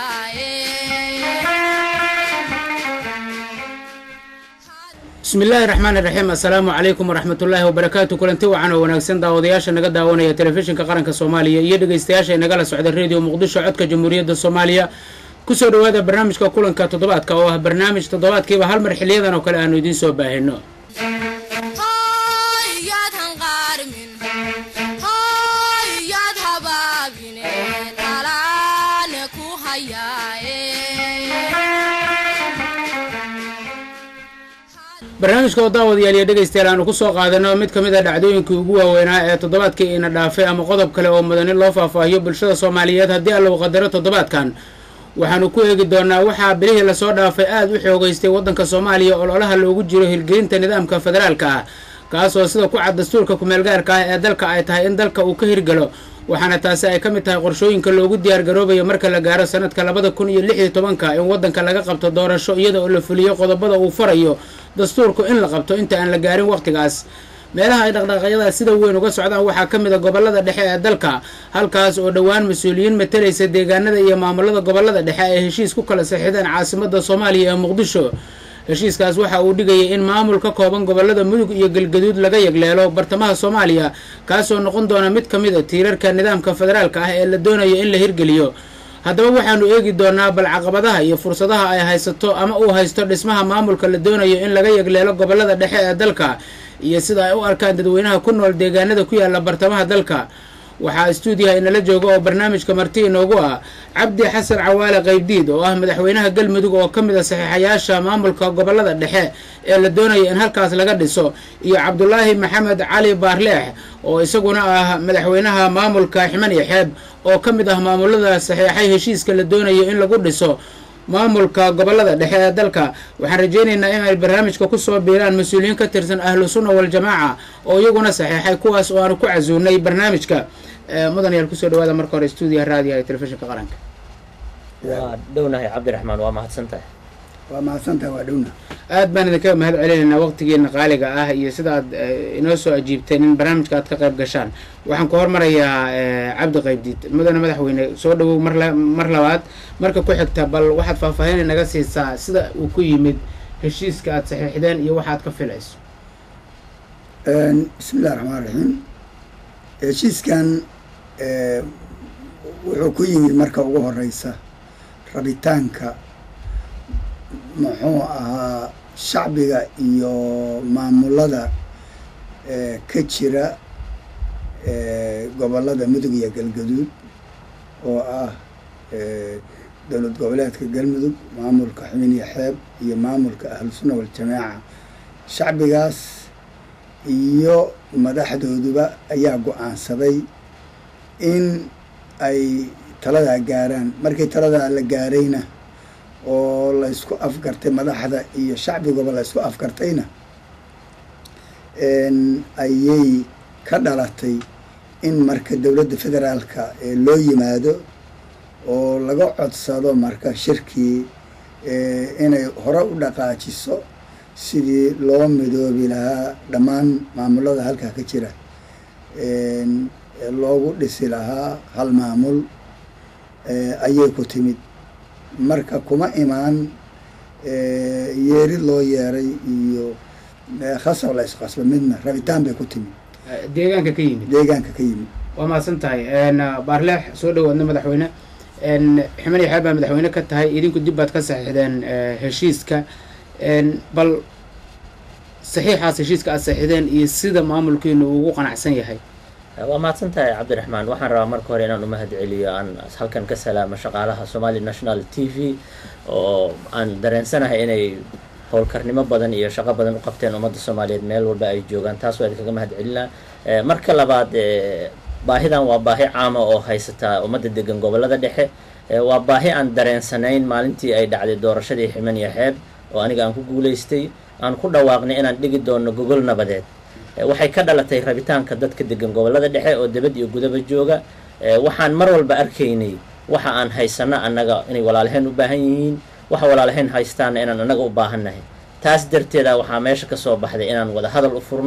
bismi illaahi raxmaan iraxiim assalaamu calaykum waraxmatullaahi wabarakaatu kulanti wacan oo wanaagsan daawadayaasha naga daawanaya telefishinka qaranka soomaaliya iyo dhegeystayaasha inagala socda rediyo muqdisho codka jamhuuriyadda soomaaliya kusoo dhowaada barnaamijka kulanka toddobaadka oo ah barnaamij toddobaadkiiba hal mar xiliyadan oo kale aanu idiin soo baahino barnaamijka oo daawadayaal iyo dhegaystayaal aanu kusoo qaadano mid ka mid a dhacdooyinkii ugu waaweynaa ee toddobaadkii ina dhaafay ama qodob kale oo mudani loo faahfaahiyo bulshada soomaaliyeed haddii allow qadaro toddobaadkan waxaanu ku eegi doonaa waxaa bilihii lasoo dhaafay aada u xoogeystay waddanka soomaaliya ololaha loogu jiro hirgelinta nidaamka federaalka ah kaasoo sida ku cad dastuurka kumeelgaarka ah ee dalka ay tahay in dalka uu ka hirgalo waxaana taasi ay ka mid tahay qorshooyinka loogu diyaargaroobayo marka la gaaro sanadka labada kun iyo lix iyo tobanka in waddanka laga qabto doorasho iyada oo la fuliyo qodobada uu farayo dastuurku in la qabto inta aan la gaarin wakhtigaas meelaha ay dhaqdhaqaaqyada sida weyn uga socdaan waxaa ka mid a gobolada dhexe ee dalka halkaas oo dhowaan mas-uuliyiin matalaysa deegaanada iyo maamulada gobolada dhexe ay heshiis ku kala saxiideen caasimada soomaaliya ee muqdisho heshiiskaas waxa uu dhigayay in maamul ka kooban gobolada mudug iyo galgaduud laga yagleelo bartamaha soomaaliya kaasoo noqon doona mid ka mid a tiirarka nidaamka federaalka ah ee la doonayo in la hirgeliyo haddaba waxaanu eegi doonaa bal caqabadaha iyo fursadaha ay haysato ama uu haysto dhismaha maamulka la doonayo in laga yagleelo gobolada dhexe ee dalka iyo sida ay u arkaan dadweynaha ku nool deegaanada ku yaala bartamaha dalka waxaa stuudiyaha inala jooga oo barnaamijka marti inoogu ah cabdi xasan cawaale qaybdiid oo ah madaxweynaha galmudug oo ka mid a saxiixayaasha maamulka gobolada dhexe ee la doonayo in halkaas laga dhiso iyo cabdulaahi maxamed cali baarleex oo isaguna ah madaxweynaha maamulka ximan iyo xeeb oo ka mid ah maamulada saxiixay heshiiska la doonayo in lagu dhiso maamulka gobolada dhexe ee dalka waxaan rajeynaynaa in ay barnaamijka kusoo biiraan mas-uuliyiin ka tirsan ahlu sunna waljamaaca oo iyaguna saxiixay kuwaas oo aanu ku casuunay barnaamijka mudan yaal kusoo dhawaada marka hore stuudiya raadiyaha ee telefishinka qaranka waa dhownahay cabdiraxmaan waa mahadsantahay waa mahadsantaha waa dhowna aad baan idinkaga mahad celinaynaa waqtigeena qaaliga ah iyo sida aad inoo soo ajiibteen in barnaamijka aad ka qayb gashaan waxaan ku hormarayaa cabdi qaybdiid mudane madaxweyne soo dhawow mar mar labaad marka ku xigta bal waxaad faahfaahin naga siisaa sida uu ku yimid heshiiska aad saxiixdeen iyo waxa aad ka filayso bismi illahi raxmaan raxiim heshiiskan wuxuu ku yimid marka ugu horeysa rabitaanka muxuu ahaa shacbiga iyo maamulada ka jira gobolada mudug iyo galgaduud oo ah dowlad goboleedka galmudug maamulka xubin iyo xeeb iyo maamulka ahlusunna waljamaaca shacbigaas iyo madaxdooduba ayaa go-aansaday in ay taladaa gaaraan markii taladaa la gaarayna oo la ysku afgartay madaxda iyo shacbigaba la ysku afgartayna ayay ka dhalatay in marka dowladda federaalka loo yimaado oo laga codsado marka shirkii inay hore u dhaqaajiso sidii loo midoobi lahaa dhammaan maamulada halkaa ka jira loogu dhisi lahaa hal maamul ayay ku timid marka kuma imaan yeerid loo yeeray iyo khasab la isqasba midna rabitaan bay ku timid deegaanka ka yimid deegaanka ka yimid waa mahadsan tahay baarleex soo dhawaadna madaxweyne ximan iyo xeeb baa madaxweyne ka tahay idinku dib baad ka saxiixdeen heshiiska bal saxiixaas heshiiska aad saxiixdeen iyo sida maamulkiinu ugu qanacsan yahay waa mahadsan tahay cabdiraxmaan waxaan rabaa marka hore inaan umahad celiyo aan halkan ka salaamo shaqaalaha somali national t v oo aan dareensanahay inay howlkarnimo badan iyo shaqo badan u qabteen ummadda soomaaliyeed meel walba ay joogaan taas waa idinkaga mahad celinaa marka labaad baahidan waa baahi caama oo haysataa ummadda degan gobolada dhexe waa baahi aan dareensanayn maalintii ay dhacday doorashadii ximan iyo xeeb oo aniga aan ku guulaystay aan ku dhawaaqnay inaan dhigi doono gogol nabadeed waxay ka dhalatay rabitaanka dadka degan gobolada dhexe oo debad iyo gudaba jooga waxaan mar walba arkaynay waxa aan haysano annaga inay walaalaheen u baahan yihiin waxa walaalaheen haystaana inaan annaga u baahannahay taas darteeda waxaa meesha ka soo baxday inaan wada hadal u furno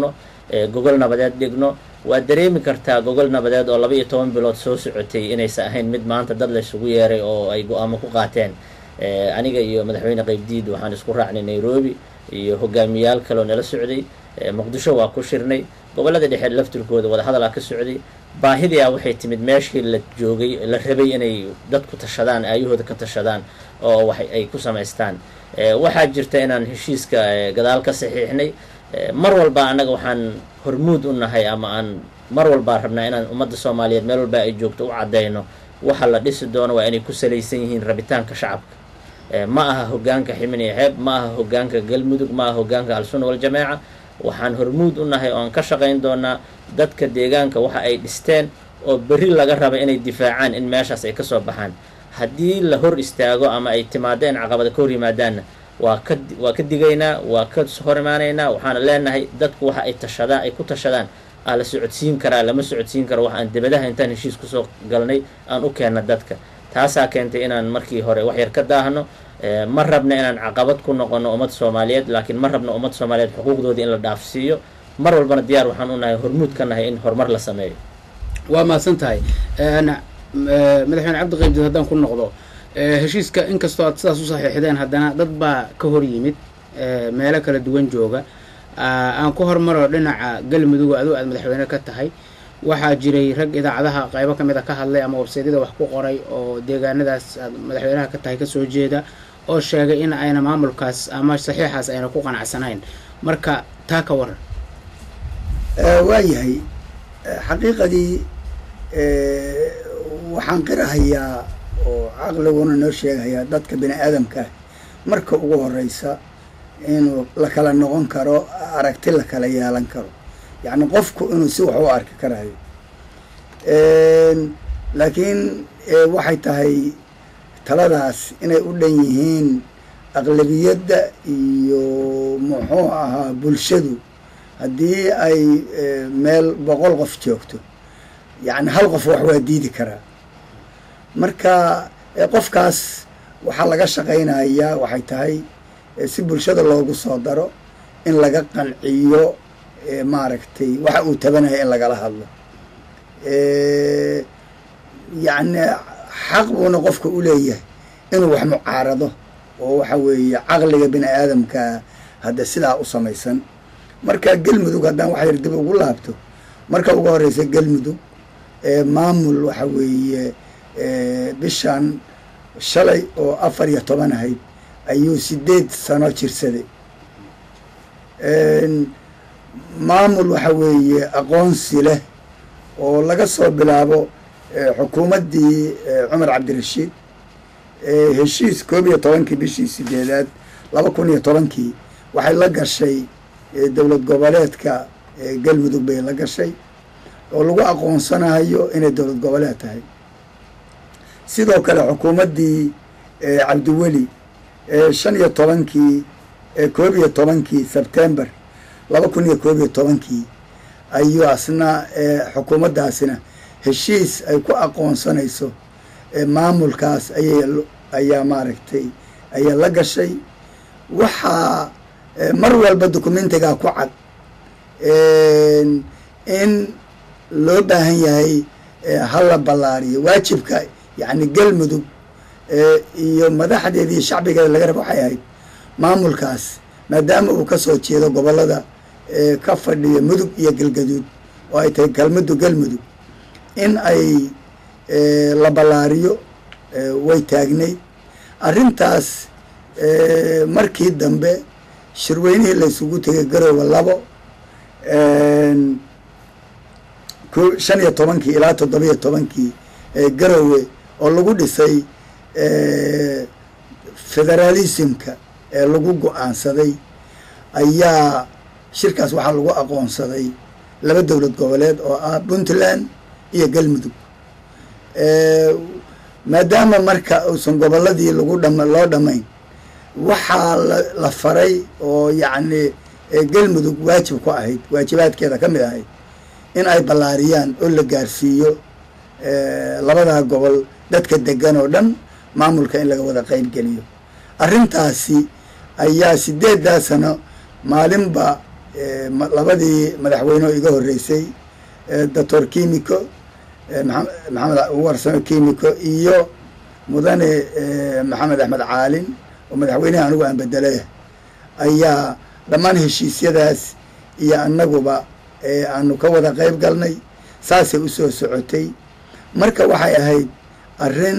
gogol nabadeed dhigno waad dareemi kartaa gogol nabadeed oo laba iyo toban bilood soo socotay inaysan ahayn mid maanta dad laysugu yeeray oo ay go-aamo ku qaateen aniga iyo madaxweyne qaybdiid waxaan isku raacnay nairobi iyo hogaamiyaal kaleoo nala socday muqdisho waa ku shirnay gobollada dhexe laftirkooda wadahadalaa ka socday baahidii a waxay timid meeshii la joogay la rabay inay dadku tashadaan aayahooda ka tashadaan oo wax ay ku samaystaan waxaa jirta inaan heshiiska gadaal ka saxiixnay mar walba annaga waxaan hormuud u nahay ama aan mar walbaa rabnaa inaan ummadda soomaaliyeed meel walba ay joogto u caddayno waxa la dhisi doono waa inay ku salaysan yihiin rabitaanka shacabka ma aha hogaanka ximin iyo xeeb ma aha hogaanka galmudug ma aha hogaanka al-sunna waljamaaca waxaan hormuud u nahay oo aan ka shaqayn doonaa dadka deegaanka waxa ay dhisteen oo berri laga raba inay difaacaan in meeshaas ay kasoo baxaan haddii la hor istaago ama ay timaado in caqabada ka hor yimaadaanna waa ka waa ka digaynaa waa ka hor imaanaynaa waxaana leenahay dadku waxa ay tashadaan ay ku tashadaan aa la socodsiin karaa lama socodsiin karo wax aan dibadaha intaan heshiis kusoo galnay aan u keenna dadka taasaa keentay inaan markii hore wax yar ka daahno ma rabna inaan caqabad ku noqono ummad soomaaliyeed laakiin ma rabna ummad soomaaliyeed xuquuqdoodii in la dhaafsiiyo mar walbana diyaar waxaan u nahay hormuud ka nahay in horumar la sameeyo waa mahadsan tahay madaxweyne cabdi qaybdiid haddaan ku noqdo heshiiska inkastoo aad sidaas u saxiixdeen haddana dad baa ka hor yimid meelo kala duwan jooga aan ku hormaro dhinaca galmudug adigo aad madaxweyne ka tahay waxaa jiray rag idaacadaha qaybo ka mid a ka hadlay ama websaydyada wax ku qoray oo deegaanadaas aad madaxweynaha ka tahay kasoo jeeda oo sheegay in ayna maamulkaas ama saxiixaas ayna ku qanacsanayn marka taa ka waran waayahay xaqiiqadii waxaan qirahayaa oo caqliguna noo sheegayaa dadka bini aadamka marka ugu horeysa inuu la kala noqon karo aragti la kala yeelan karo yacni qofku inuu si wax u arki karayo laakiin waxay tahay taladaas inay u dhan yihiin aqlabiyadda iyo muxuu ahaa bulshadu haddii ay meel boqol qof joogto yacni hal qof wax waa diidi karaa marka qofkaas waxaa laga shaqaynayaa waxay tahay si bulshada loogu soo daro in laga qanciyo maaragtay waxa uu tabanaya in lagala hadlo yacni xaq buuna qofka u leeyahay inuu wax mucaarado oo waxa weeye caqliga bini aadamka hadda sidaa u samaysan marka galmudug haddaan wax yar dib ugu laabto marka ugu horeysa galmudug maamul waxa weeye bishan shalay oo afar iyo toban ahayd ayuu sideed sano jirsaday maamul waxa weeye aqoonsi leh oo laga soo bilaabo xukuumaddii cumar cabdirashiid heshiis koob iyo tobankii bishii sideedaad laba kun iyo tobankii waxay la gashay dowlad goboleedka galmudug bay la gashay oo lagu aqoonsanayo inay dowlad goboleed tahay sidoo kale xukuumaddii cabdiweli shan iyo tobankii koob iyo tobankii sebtember laba kun iyo koob iyo tobankii ayuu asna xukuumaddaasina heshiis ay ku aqoonsanayso maamulkaas ayay ayaa maaragtay ayaa la gashay waxaa mar walba documentigaa ku cad in loo baahan yahay hala ballaariyo waajibka yacni galmudug iyo madaxdeeda iyo shacbigeeda laga raba waxay ahayd maamulkaas maadaama uu kasoo jeedo gobollada ka fadhiya mudug iyo galgaduud oo ay tahay galmudug galmudug in ay la ballaariyo way taagnayd arrintaas markii dambe shirweynihii laysugu tegay garoowa labo shan iyo tobankii ilaa toddobiyo tobankii garowe oo lagu dhisay federalismka ee lagu go-aansaday ayaa shirkaas waxaa lagu aqoonsaday laba dowlad goboleed oo ah puntland iyo galmudug maadaama marka uusan gobolladii lagu dham loo dhamayn waxaa la faray oo yacni galmudug waajib ku ahayd waajibaadkeeda ka mid ahayd in ay ballaariyaan oo la gaarsiiyo labadaa gobol dadka degan oo dhan maamulka in laga wada qeyb geliyo arrintaasi ayaa sideedaa sano maalinba labadii madaxweyne oo iga horreysay doctor kimiko maxamed warsamo kimiko iyo mudane maxamed axmed caalin oo madaxweyneha anigu aan bedelay ayaa dhammaan heshiisyadaas iyo annaguba aanu ka wada qayb galnay saasay usoo socotay marka waxay ahayd arrin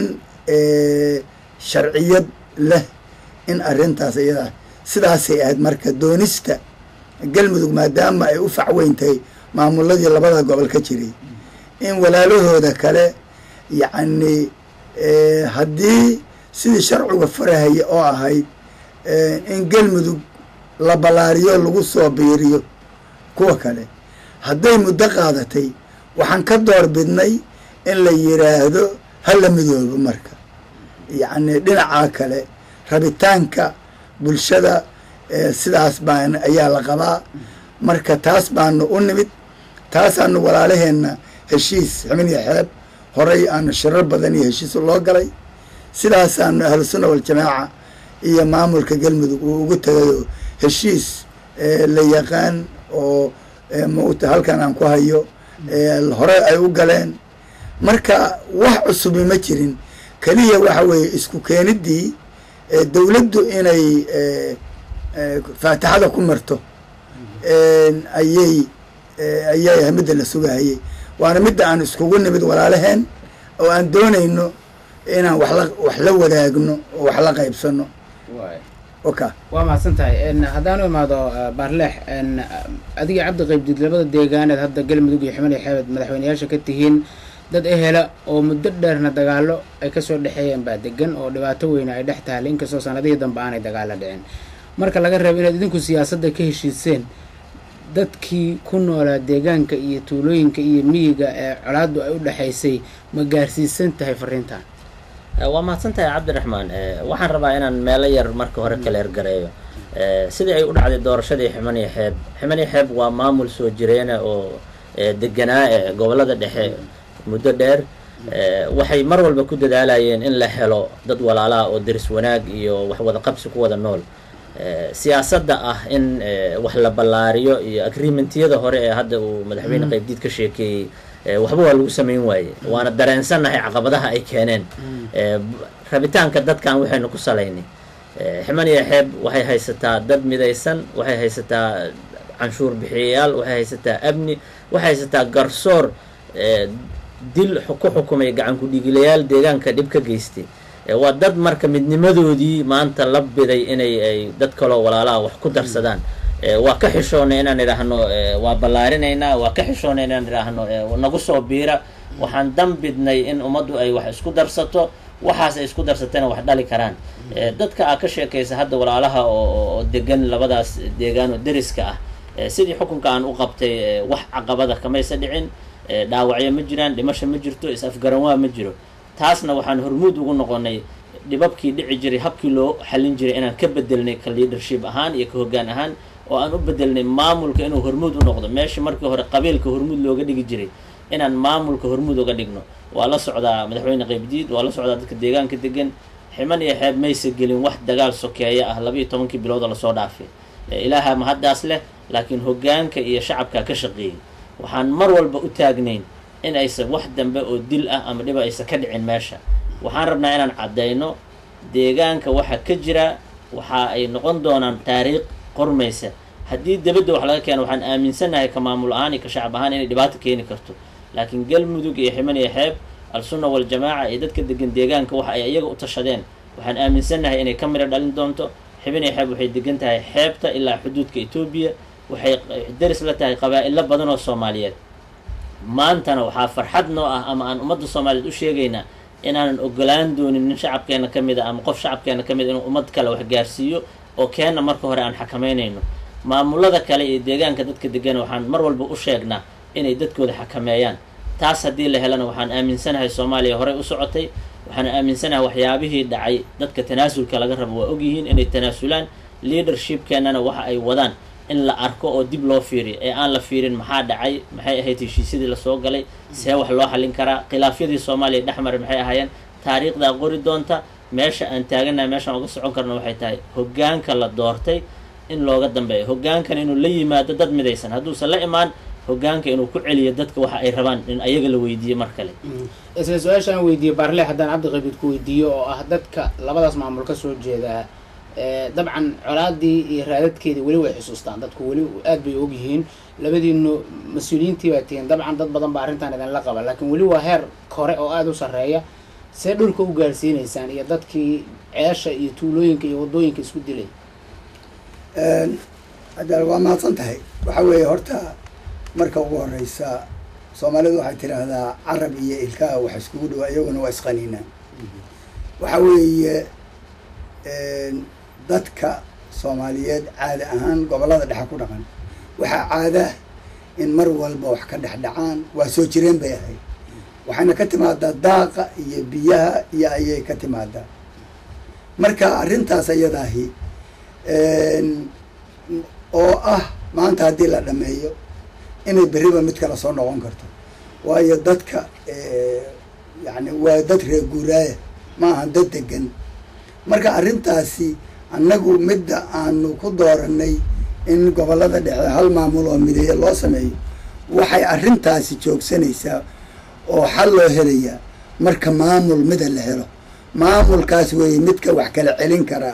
sharciyad leh in arrintaas iyada sidaasay ahayd marka doonista galmudug maadaama ay u facweyntahay maamuladii labada gobol ka jiray in walaalahooda kale yacni haddii sidii sharciga farahaya oo ahayd in galmudug la ballaariyo lagu soo biiriyo kuwa kale hadday muddo qaadatay waxaan ka door bidnay in la yiraahdo hala midoobo marka yacni dhinacaa kale rabitaanka bulshada sidaas baan ayaa la qabaa marka taas baanu u nimid taasaanu walaalaheenna heshiis ximin iyo xeeb horay aanu shirar badan iyo heshiis loo galay sidaasaanu ahlusunna waljamaaca iyo maamulka galmudug uu ugu tagayoo heshiis la yaqaan oo mauta halkan aan ku hayo hore ay u galeen marka wax cusubi ma jirin keliya waxa weeye isku keenidii dowladdu inay faatixada ku marto ayay ayay ahay midda la sugahayay waana midda aan iskugu nimid walaalaheen oo aan doonayno inaan waxla wax la wadaagno oo wax la qaybsano oka waa mahadsan tahay haddaanu imaado baarleex adiga cabdi qaybdid labada deegaaneed hadda galmudug iyo ximani xeebed madaxweyneyaasha ka tihiin dad ehela oo muddo dheerna dagaalo ay kasoo dhexeeyeen baa degan oo dhibaato weyne ay dhex tahay inkastoo sanadihii dambe aanay dagaalo dhicin marka laga reebo inaad idinku siyaasadda ka heshiiseen dadkii ku noolaa deegaanka iyo tuulooyinka iyo miyiga ee colaaddu ay u dhexaysay ma gaarsiisan tahay fariintan waa mahadsan tahay cabdiraxmaan waxaan rabaa inaan meelo yar marka hore kala ergareeyo sidii ay u dhacday doorashadii ximaniyo xeeb ximaniyo xeeb waa maamul soo jireena oo deganaa ee gobolada dhexe muddo dheer waxay mar walba ku dadaalayeen in la helo dad walaalaha oo deris wanaag iyo wax wada qabsi ku wada nool siyaasadda ah in wax la ballaariyo iyo agreementiyada hore ee hadda uu madaxweyne qaybdiid ka sheekeeyey waxba waa lagu samayn waaye waana dareensannahay caqabadaha ay keeneen rabitaanka dadkan waxaynu ku salaynay ximaniya xeeb waxay haysataa dad midaysan waxay haysataa canshuur bixiyayaal waxay haysataa amni waxay haysataa garsoor dil ku xukumay gacan ku-dhiigilayaal deegaanka dhib ka geystay waa dad marka midnimadoodii maanta la biday inay ay dad kaloo walaalaha wax ku darsadaan waa ka xishoonay inaan idhaahno waa ballaarinaynaa waa ka xishoonay inaan idhaahno nagu soo biira waxaan dambidnay in ummaddu ay wax isku darsato waxaas ay isku darsatayna wax dhali karaan dadka aa ka sheekaysa hadda walaalaha oo degan labadaas deegaan oo deriska ah sidii xukunka aan u qabtay wax caqabada kamaysa dhicin dhaawacyo ma jiraan dhimasho ma jirto is-afgaranwaa ma jiro taasna waxaan hormuud ugu noqonay dhibabkii dhici jiray habkii loo xallin jiray inaan ka bedelnay ka leadership ahaan iyo ka hoggaan ahaan oo aan u bedelnay maamulka inuu hormuud u noqdo meeshii markii hore qabiilka hormuud looga dhigi jiray inaan maamulka hormuud uga dhigno waa la socdaa madaxweyne qaybdiid waa la socdaa dadka deegaanka degan ximan iyo xeeb maysa gelin wax dagaal sokeeya ah laba iyo tobankii bilooda lasoo dhaafay ilaaha mahaddaas leh laakiin hoggaanka iyo shacabka ka shaqeeyey waxaan mar walba u taagnayn in aysan wax dambe oo dil ah ama dhiba aysan ka dhicin meesha waxaan rabnaa inaan caddayno deegaanka waxa ka jira waxa ay noqon doonaan taariikh qormaysa haddii debadda wax laga keeno waxaan aaminsannahay ka maamul ahaan iyo ka shacab ahaan inay dhibaato keeni karto laakiin galmudug iyo ximan iyo xeeb al-sunna waljamaaca iyo dadka degan deegaanka waxa ay iyaga u tashadeen waxaan aaminsannahay inay ka midho dhalin doonto xiban iyo xeeb waxay degan tahay xeebta ilaa xuduudka etoobiya waxay deris la tahay qabaa-ilo badan oo soomaaliyeed maantana waxaa farxad noo ah ama aan ummadda soomaaliyeed u sheegaynaa inaanan ogolaan doonin nin shacabkeena ka mid a ama qof shacabkeena ka mid a inuu ummad kale wax gaarsiiyo oo keenna marka hore aan xakameynayno maamulada kale iyo deegaanka dadka degan waxaan mar walba u sheegnaa inay dadkooda xakameeyaan taas haddii la helana waxaan aaminsanahay soomaaliya horey u socotay waxaan aaminsanahay waxyaabihii dhacay dadka tanaasulka laga rabo waa ogyihiin inay tanaasulaan leadershipkeennana waxa ay wadaan in la arko oo dib loo fiiriyo ee aan la fiirin maxaa dhacay maxay ahayd heshiisyadii lasoo galay see wax loo xallin karaa khilaafyadii soomaaliya dhexmara maxay ahaayeen taariikhdaa qori doonta meesha aan taaganaha meeshaan uga socon karno waxay tahay hoggaanka la doortay in looga dambeeyo hogaankan inuu la yimaado dad midaysan hadduusan la imaan hogaanka inuu ku celiyo dadka waxa ay rabaan in ayaga la weydiiyo mar kale isla su-aashaan weydiiyey baarle haddaan cabdiqabiid ku weydiiyo oo ah dadka labadaas maamul ka soo jeedaa dabcan colaadii iyo raadadkeedii weli way xusuustaan dadku weli aad bay og yihiin labadiinu mas-uuliyiintii baa tihiin dabcan dad badan baa arrintan idinla qaba laakiin weli waa heer kore oo aada u sarreeya see dhulka u gaarsiinaysaan iyo dadkii ceesha iyo tuulooyinka iyo waddooyinka isku dilay adaal waa mahadsan tahay waxa weeye horta marka ugu horeysa soomaalidu waxay tidhaahdaa carab iyo ilkaha wax iskugu dhawaa iyaguna waa isqaniinaan waxa weeye dadka soomaaliyeed caada ahaan gobollada dhexe ku dhaqan waxaa caada in mar walba wax ka dhex dhacaan waa soo jireen bay ahayd waxayna ka timaadaa daaqa iyo biyaha iyo ayay ka timaadaa marka arrintaas ayadaahi oo ah maanta haddii la dhameeyo inay berriba mid kale soo noqon karto waayo dadka yani waa dad reer guuraaya ma aha dad degan marka arrintaasi annagu midda aanu ku dooranay in gobollada dhexe hal maamul oo mideeya loo sameeyo waxay arrintaasi joogsanaysaa oo xal loo helayaa marka maamul mida la helo maamulkaas weeye midka wax kala celin karaa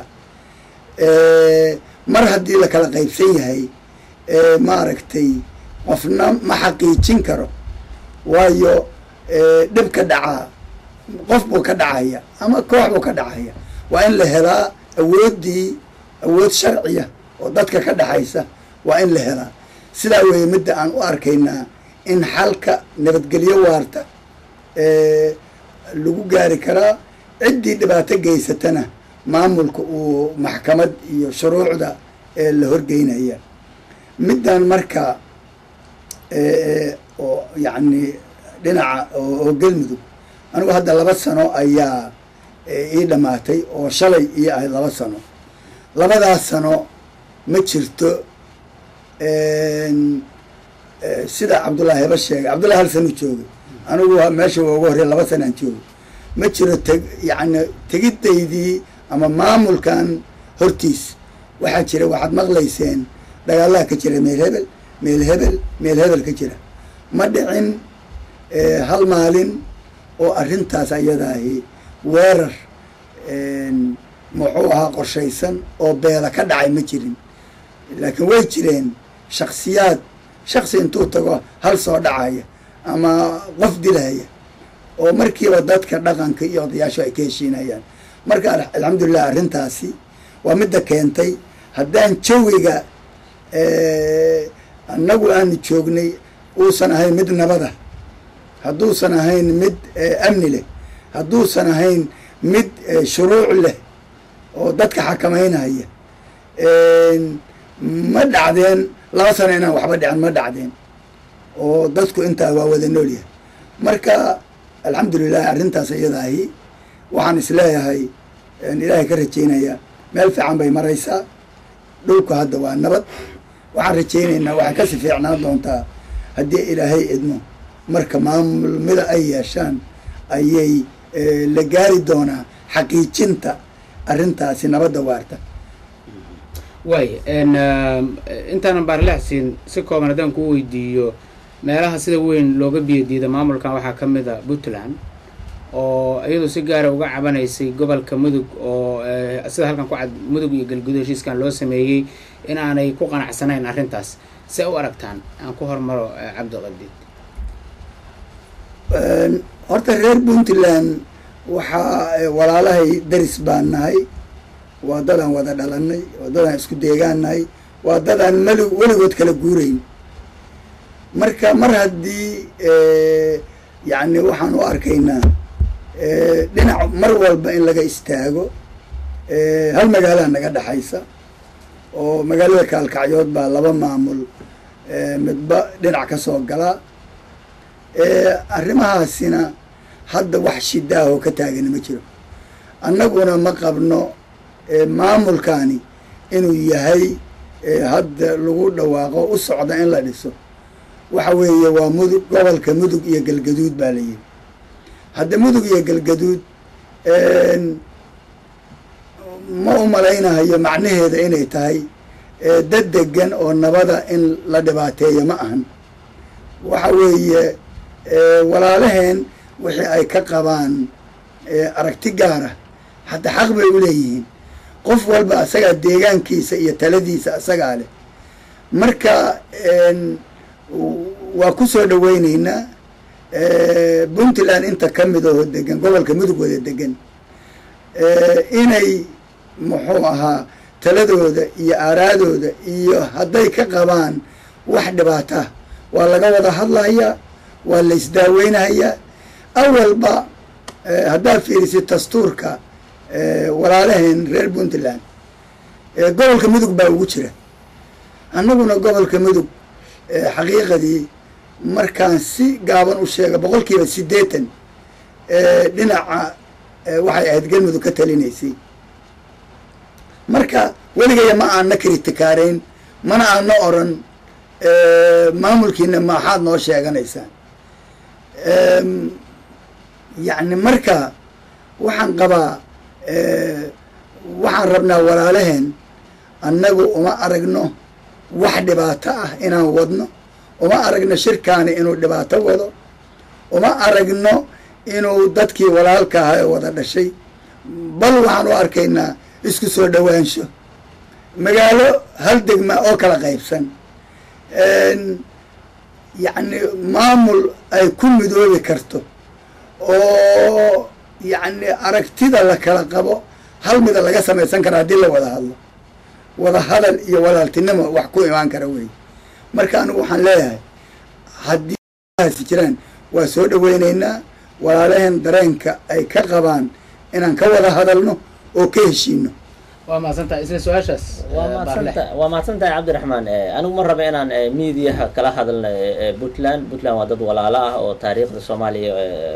mar haddii la kala qaybsan yahay maaragtay qofna ma xaqiijin karo waayo dhibka dhacaa qof buu ka dhacaya ama koox buu ka dhacaya waa in la helaa awooddii awood sharciya oo dadka ka dhexaysa waa in la helaa sidaa weeye midda aan u arkaynaa in xalka nabadgelyo waarta lagu gaari karaa ciddii dhibaato geysatana maamulka uu maxkamad iyo shuruucda la horgeynaya middan marka oo yacni dhinaca oo galmudug anigu hadda laba sano ayaa ii dhamaatay oo shalay ii ahayd laba sano labadaas sano ma jirto sida cabdullaahi heba sheegay cabdullahi hal sanu joogay anigu meesha waa uga horey laba sanaan joogay ma jiro teg yacni tegidaydii ama maamulkan hortiis waxaa jira waxaad maqlayseen dagaalaha ka jira meel hebel meel hebel meel hebel ka jira ma dhicin hal maalin oo arrintaas ayadaahi weerar muxuu ahaa qorshaysan oo beela ka dhacay ma jirin laakiin way jireen shaksiyaad shaksi intuu tago hal soo dhacaya ama qof dilaya oo markiiba dadka dhaqanka iyo odayaashu ay ka heshiinayaan marka alxamdulilah arrintaasi waa midda keentay haddaan jawiga annagu aanu joognay uusan ahayn mid nabada hadduusan ahayn mid amni leh hadduusan ahayn mid shuruuc leh oo dadka xakamaynaya ma dhacdeen laba sano inaan waxba dhicin ma dhacdeen oo dadku intaa waa wada noolyahay marka alxamdulilah arrintaas iyadaahi waxaan isleeyahay ilaahay ka rajaynaya meel fiican bay maraysaa dhulku hadda waa nabad waxaan rajaynaynaa waxay kasi fiicnaan doontaa haddii ilaahay idmo marka maamulmida ay yeeshaan ayay la gaari doonaa xaqiijinta arrintaasi nabadda waarta waay intaanan baarlexsiin si kooban haddaan kuu weydiiyo meelaha sida weyn looga biyadiida maamulkan waxaa ka mid a puntland oo iyadu si gaara uga cabanaysay gobolka mudug oo sida halkan ku cad mudug iyo galgudo heshiiskan loo sameeyey inaanay ku qanacsanayn arrintaas see u aragtaan aan ku hormaro cabdiqabdiid horta reer puntland waxaa walaalahay daris baan nahay waa dadaan wada dhalanay waa dadaan isku deegaan nahay waa dadaan mali weligood kala guurayn marka mar haddii yacni waxaan u arkaynaa dhinac mar walba in laga istaago hal magaalaa naga dhexaysa oo magaalada kaalkacyood baa laba maamul midba dhinac ka soo galaa arrimahaasina hadda wax shidaahoo ka taagani ma jiro annaguna ma qabno maamulkaani inuu yahay hadda lagu dhawaaqo u socda in la dhiso waxa weeye waa mudug gobolka mudug iyo galgaduud baa la yihi hadda mudug iyo galgaduud ma u malaynahayo macnaheeda inay tahay dad degan oo nabada in la dhibaateeyo ma ahan waxa weeye walaalaheen wixii ay ka qabaan aragti gaara hadda xaq bay u leeyihiin qof walba asagaa deegaankiisa iyo taladiisa asagaa leh marka waa ku soo dhaweyneynaa puntland inta ka mid oo degan gobolka mudug wada degan inay muxuu ahaa taladooda iyo aaraadooda iyo hadday ka qabaan wax dhibaata waa laga wada hadlayaa waa la isdaaweynayaa awalba haddaad fiirisid dastuurka walaalaheen reer puntland gobolka mudug baa ugu jira annaguna gobolka mudug xaqiiqadii markaan si gaaban u sheega boqol kiiba siddeetan dhinaca waxay ahayd galmudug ka talinaysay marka weligaya ma aanna kritikaarayn mana aanna oran maamulkiina maxaad noo sheeganaysaan yacni marka waxaan qabaa waxaan rabnaa walaalaheen annagu uma aragno wax dhibaato ah inaan wadno uma aragno shirkaani inuu dhibaato wado uma aragno inuu dadkii walaalka ahaa ee wada dhashay bal waxaan u arkaynaa isku soo dhowaansho magaalo hal degma oo kala qaybsan yacni maamul ay ku midoobi karto oo yacni aragtida la kala qabo hal mida laga samaysan kara haddii la wada hadlo wada hadal iyo walaaltinimo wax ku imaan kara wey marka anigu waxaan leeyahay haddii haasi jiraan waa soo dhaweyneynaa walaalaheen dareenka ay ka qabaan inaan ka wada hadalno oo ka heshiino waa mahadsantahay isla su-aashaas waa maadsanta waa mahadsan tahay cabdiraxmaan anigu ma raba inaan mediaha kala hadalno puntland puntland waa dad walaalo ah oo taariikhda soomaaliya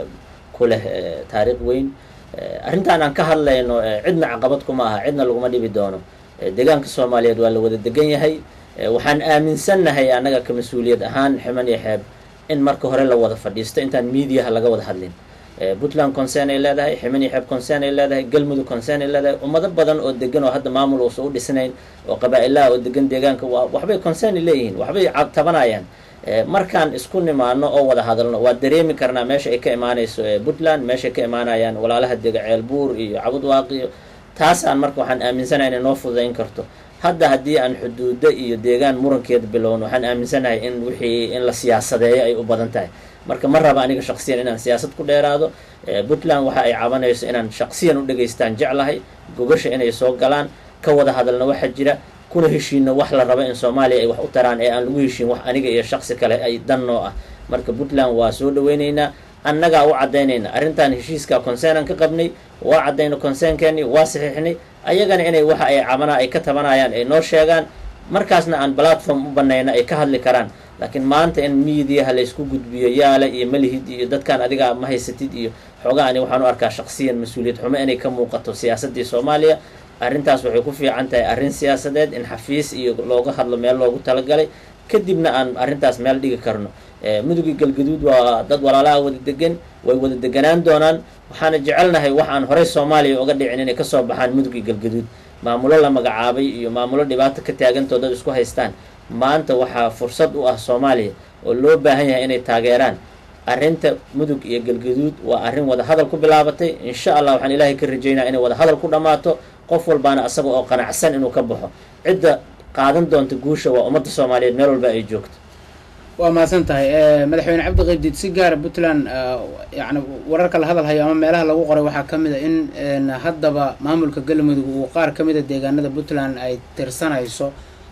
ku leh taariikh weyn arrintaan aan ka hadlayno cidna caqabad kuma aha cidna laguma dhibi doono deegaanka soomaaliyeed waa la wada degan yahay waxaan aaminsannahay annaga ka mas-uuliyad ahaan ximan iyo xeeb in marka hore la wada fadhiisto intaan mediaha laga wada hadlin puntland concern ay leedahay ximan iyo xeeb concern ay leedahay galmudug concern ay leedahay ummado badan oo degan oo hadda maamul uusa u dhisnayn oo qabaa-ilaha oo degan deegaanka waa waxbay concern leeyihiin waxbay tabanayaan markaan isku nimaano oo wada hadalno waa dareemi karnaa meesha ay ka imaanayso puntland meeshaay ka imaanayaan walaalaha dega ceelbuur iyo cabudwaaq iyo taasaan marka waxaan aaminsanahay inay noo fududayn karto hadda haddii aan xuduudo iyo deegaan murankeeda bilowno waxaan aaminsanahay in wixii in la siyaasadeeyo ay u badan tahay marka ma raba aniga shaksiyan inaan siyaasad ku dheeraado puntland waxa ay cabanayso inaan shaksiyan u dhegaystaan jeclahay gogasha inay soo galaan ka wada hadalna waxaa jira kuna heshiino wax la rabo in soomaaliya ay wax u taraan ee aan lagu heshiin wax aniga iyo shaksi kale ay dan noo ah marka puntland waa soo dhaweyneynaa annagaa u caddaynayna arrintan heshiiskaa concernaan ka qabnay waa caddayno concernkeeni waa saxiixnay ayagana inay waxa ay cabana ay ka tabanayaan ay noo sheegaan markaasna aan platform u banayna ay ka hadli karaan laakiin maanta in mediaha laysku gudbiyo yaala iyo malihid iyo dadkaan adigaa ma haysatid iyo xoogaa ani waxaan u arkaa shaksiyan mas-uuliyad xumo inay ka muuqato siyaasaddii soomaaliya arrintaas waxay ku fiican tahay arrin siyaasadeed in xafiis iyo looga hadlo meel loogu talagalay kadibna aan arrintaas meel dhigi karno mudugii galgaduud waa dad walaalaha wada degan way wada deganaan doonaan waxaana jecelnahay wax aan horey soomaaliya uga dhicin inay kasoo baxaan mudugii galgaduud maamulo la magacaabay iyo maamulo dhibaato ka taagantoo dad isku haystaan maanta waxaa fursad u ah soomaaliya oo loo baahan yahay inay taageeraan arrinta mudug iyo galgaduud waa arrin wada hadal ku bilaabatay insha allah waxaan ilaahay ka rajaynaya inay wada hadal ku dhammaato qof walbaana asaga oo qanacsan inuu ka baxo cidda qaadan doonta guusha waa ummadda soomaaliyeed meel walba ay joogto waa mahadsan tahay madaxweyne cabdi qaybdiid si gaara puntland yani wararka la hadal hayo ama meelaha lagu qoray waxaa ka mid a in haddaba maamulka galmudug uu qaar ka mid a deegaanada puntland ay tirsanayso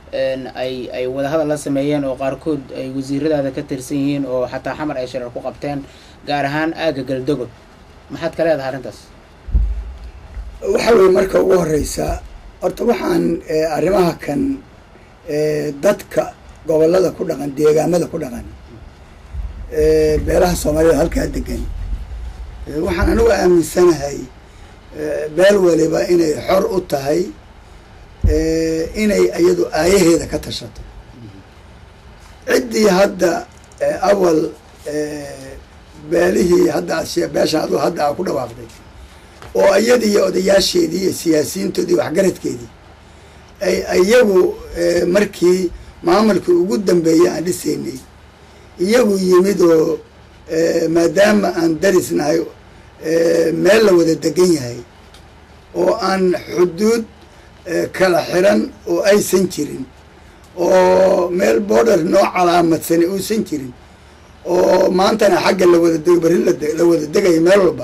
ay ay wadahadal la sameeyeen oo qaarkood ay wasiiradaada ka tirsan yihiin oo xataa xamar ay shirar ku qabteen gaar ahaan aagga galdogob maxaad ka leedahay arrintaas waxa weye marka ugu horeysa horta waxaan arrimaha kan dadka gobolada ku dhaqan deegaamada ku dhaqan beelaha soomaaliyed halkaa degan waxaan anigu aaminsanahay beel waliba inay xor u tahay inay iyadu aayaheeda ka tashato ciddii hadda awal beelihii hadda beeshan adu hadda a ku dhawaaqday oo iyadii iyo odayaasheedii iyo siyaasiyiintoodii waxgaradkeedii ay iyagu markii maamulkii ugu dambeeyay aan dhisaynay iyagu yimid oo maadaama aan darisnahay meel la wada degan yahay oo aan xuduud kala xiran oo aysan jirin oo meel border noo calaamadsan uusan jirin oo maantana xagga la wada dego berri la wada degayo meel walba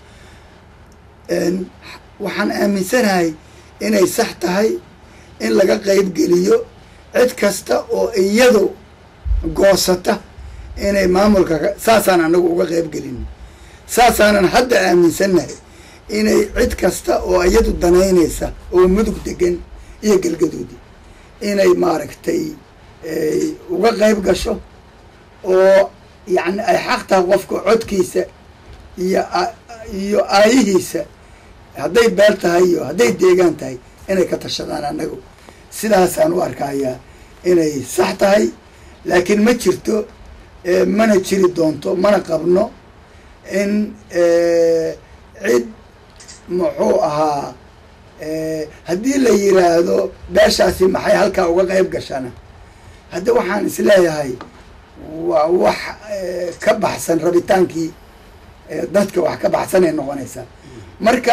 waxaan aaminsanahay inay sax tahay in laga qayb geliyo cid kasta oo iyadu goosata inay maamulka saasaan anagu uga qayb gelin saasaanan hadda aaminsannahay inay cid kasta oo iyadu danaynaysa oo mudug degan iyo galgaduudi inay maaragtay uga qayb gasho oo yacni ay xaq tahay qofka codkiisa iyo iyo aayihiisa hadday beel tahay iyo hadday deegaan tahay inay ka tashadaan annagu sidaasaan u arkayaa inay sax tahay laakiin ma jirto mana jiri doonto mana qabno in cid muxuu ahaa haddii la yiraahdo beeshaasi maxay halkaa uga qayb gashana hadda waxaan isleeyahay waa wax ka baxsan rabitaankii dadka wax ka baxsanay noqonaysaa marka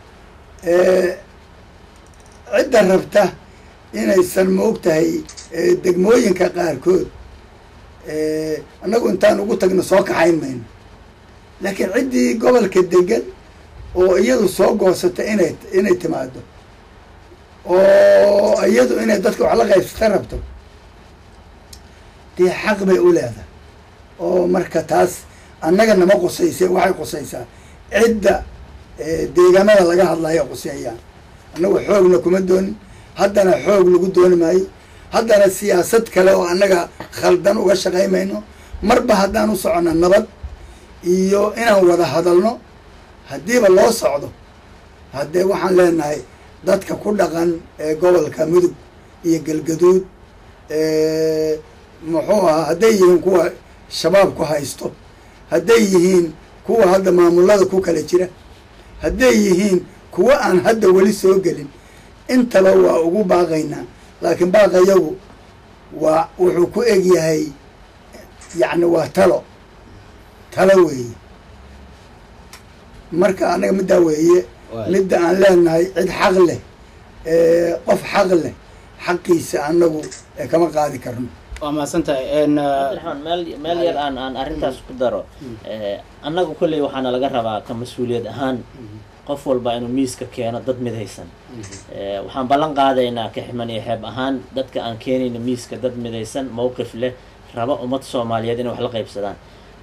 cidda rabta inaysan moog tahay degmooyinka qaarkood annagu intaan ugu tagno soo kaxayn mayno laakiin ciddii gobolka degan oo iyadu soo goosata inay inay timaado oo iyadu inay dadka wax la qaybsata rabto dee xaq bay u leedahay oo marka taas annaga nama qusayse waxay qusaysaa cidda deegaamada laga hadlayo quseeyaan annagu xoogna kuma doonin haddana xoog lagu dooni maayo haddana siyaasad kale oo annaga khaldan uga shaqaymayno marba haddaan u soconna nabad iyo inaan wada hadalno haddiiba loo socdo haddee waxaan leenahay dadka ku dhaqan ee gobolka mudug iyo galgaduud muxuu ahaa hadday yihiin kuwa shabaab ku haysto hadday yihiin kuwa hadda maamulada ku kala jira hadday yihiin kuwa aan hadda weli soo gelin intaba waa ugu baaqaynaa laakiin baaqayagu waa wuxuu ku eg yahay yacni waa talo talo weeye marka annaga middaa weeye midda aan leenahay cid xaq leh qof xaq leh xaqiisa annagu kama qaadi karno waa mahadsantahay cabdiraxmaan meel meel yar aan aan arrintaas ku daro annagu kolley waxaana laga rabaa ka mas-uuliyad ahaan qof walba inuu miiska keeno dad midaysan waxaan ballan qaadaynaa ka ximan iyo xeeb ahaan dadka aan keenayna miiska dad midaysan mowqif leh raba ummad soomaaliyeed inay wax la qaybsadaan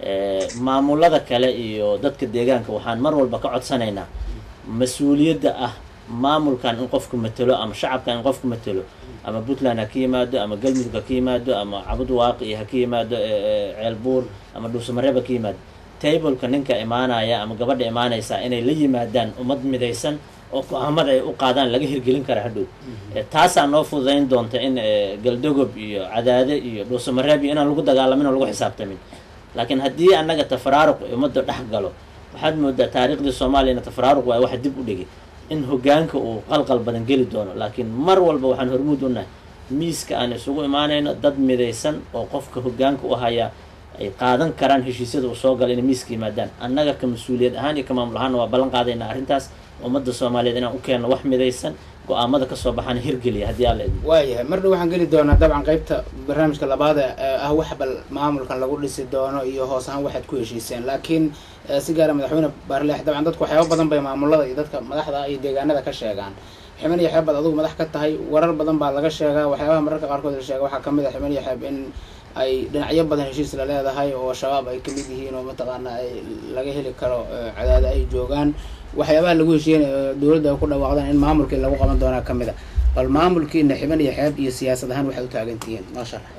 maamulada kale iyo dadka deegaanka waxaan mar walba ka codsanaynaa mas-uuliyadda ah maamulkan in qofku matelo ama shacabkan in qofku matelo ama puntland ha ka yimaado ama galmudug ha ka yimaado ama cabud waaqi ha ka yimaado ceelbuur ama dhuusamareeb ha ka yimaado tableka ninka imaanaya ama gabadha imaanaysa inay la yimaadaan ummad midaysan oo go-aamada ay u qaadaan laga hirgelin kara hadhow taasaa noo fududayn doonta in galdogob iyo cadaade iyo dhuusamareeb iyo inaan lagu dagaalamin oo lagu xisaabtamin laakiin haddii annaga tafaraaruq ummadda dhex galo waxaad moodaa taariikhdii soomaaliyana tafaraaruq waa waxa dib u dhigay in hogaanka uu qalqal badan geli doono laakiin mar walba waxaan hormuud u nahay miiska aan isugu imaanayno dad midaysan oo qofka hogaanka u hayaa ay qaadan karaan heshiisyada uu soo gala inay miiska yimaadaan annaga ka mas-uuliyad ahaan iyo ka maamul ahaanna waa ballan qaadaynaa arrintaas ummadda soomaaliyeed inaan u keenno wax midaysan go-aamada kasoo baxaana hirgeliya haddii alla idmo waayahay mar dhow waxaan geli doonaa dabcan qeybta barnaamijka labaad ee ah wax bal maamulkan lagu dhisi doono iyo hoos ahaan waxaad ku heshiiseen laakiin si gaara madaxweyne baarleex dabcan dadku waxyaaba badan bay maamulada iyo dadka madaxda iyo deegaanada ka sheegaan ximan iyo xeeb baad adigu madax ka tahay warar badan baa laga sheegaa waxyaabaha mararka qaarkood la sheega waxaa kamid a ximan iyo xeeb in ay dhinacyo badan heshiis la leedahay oo shabaab ay kamid yihiin oo mataqaana ay laga heli karo cadaada ay joogaan waxyaabaha lagu heshiiyeen dowladda ay ku dhawaaqdaan in maamulkii lagu qaban doonaa kamid a bal maamulkiina xiban iyo xeeb iyo siyaasad ahaan waxay u taagantihiin noo sharax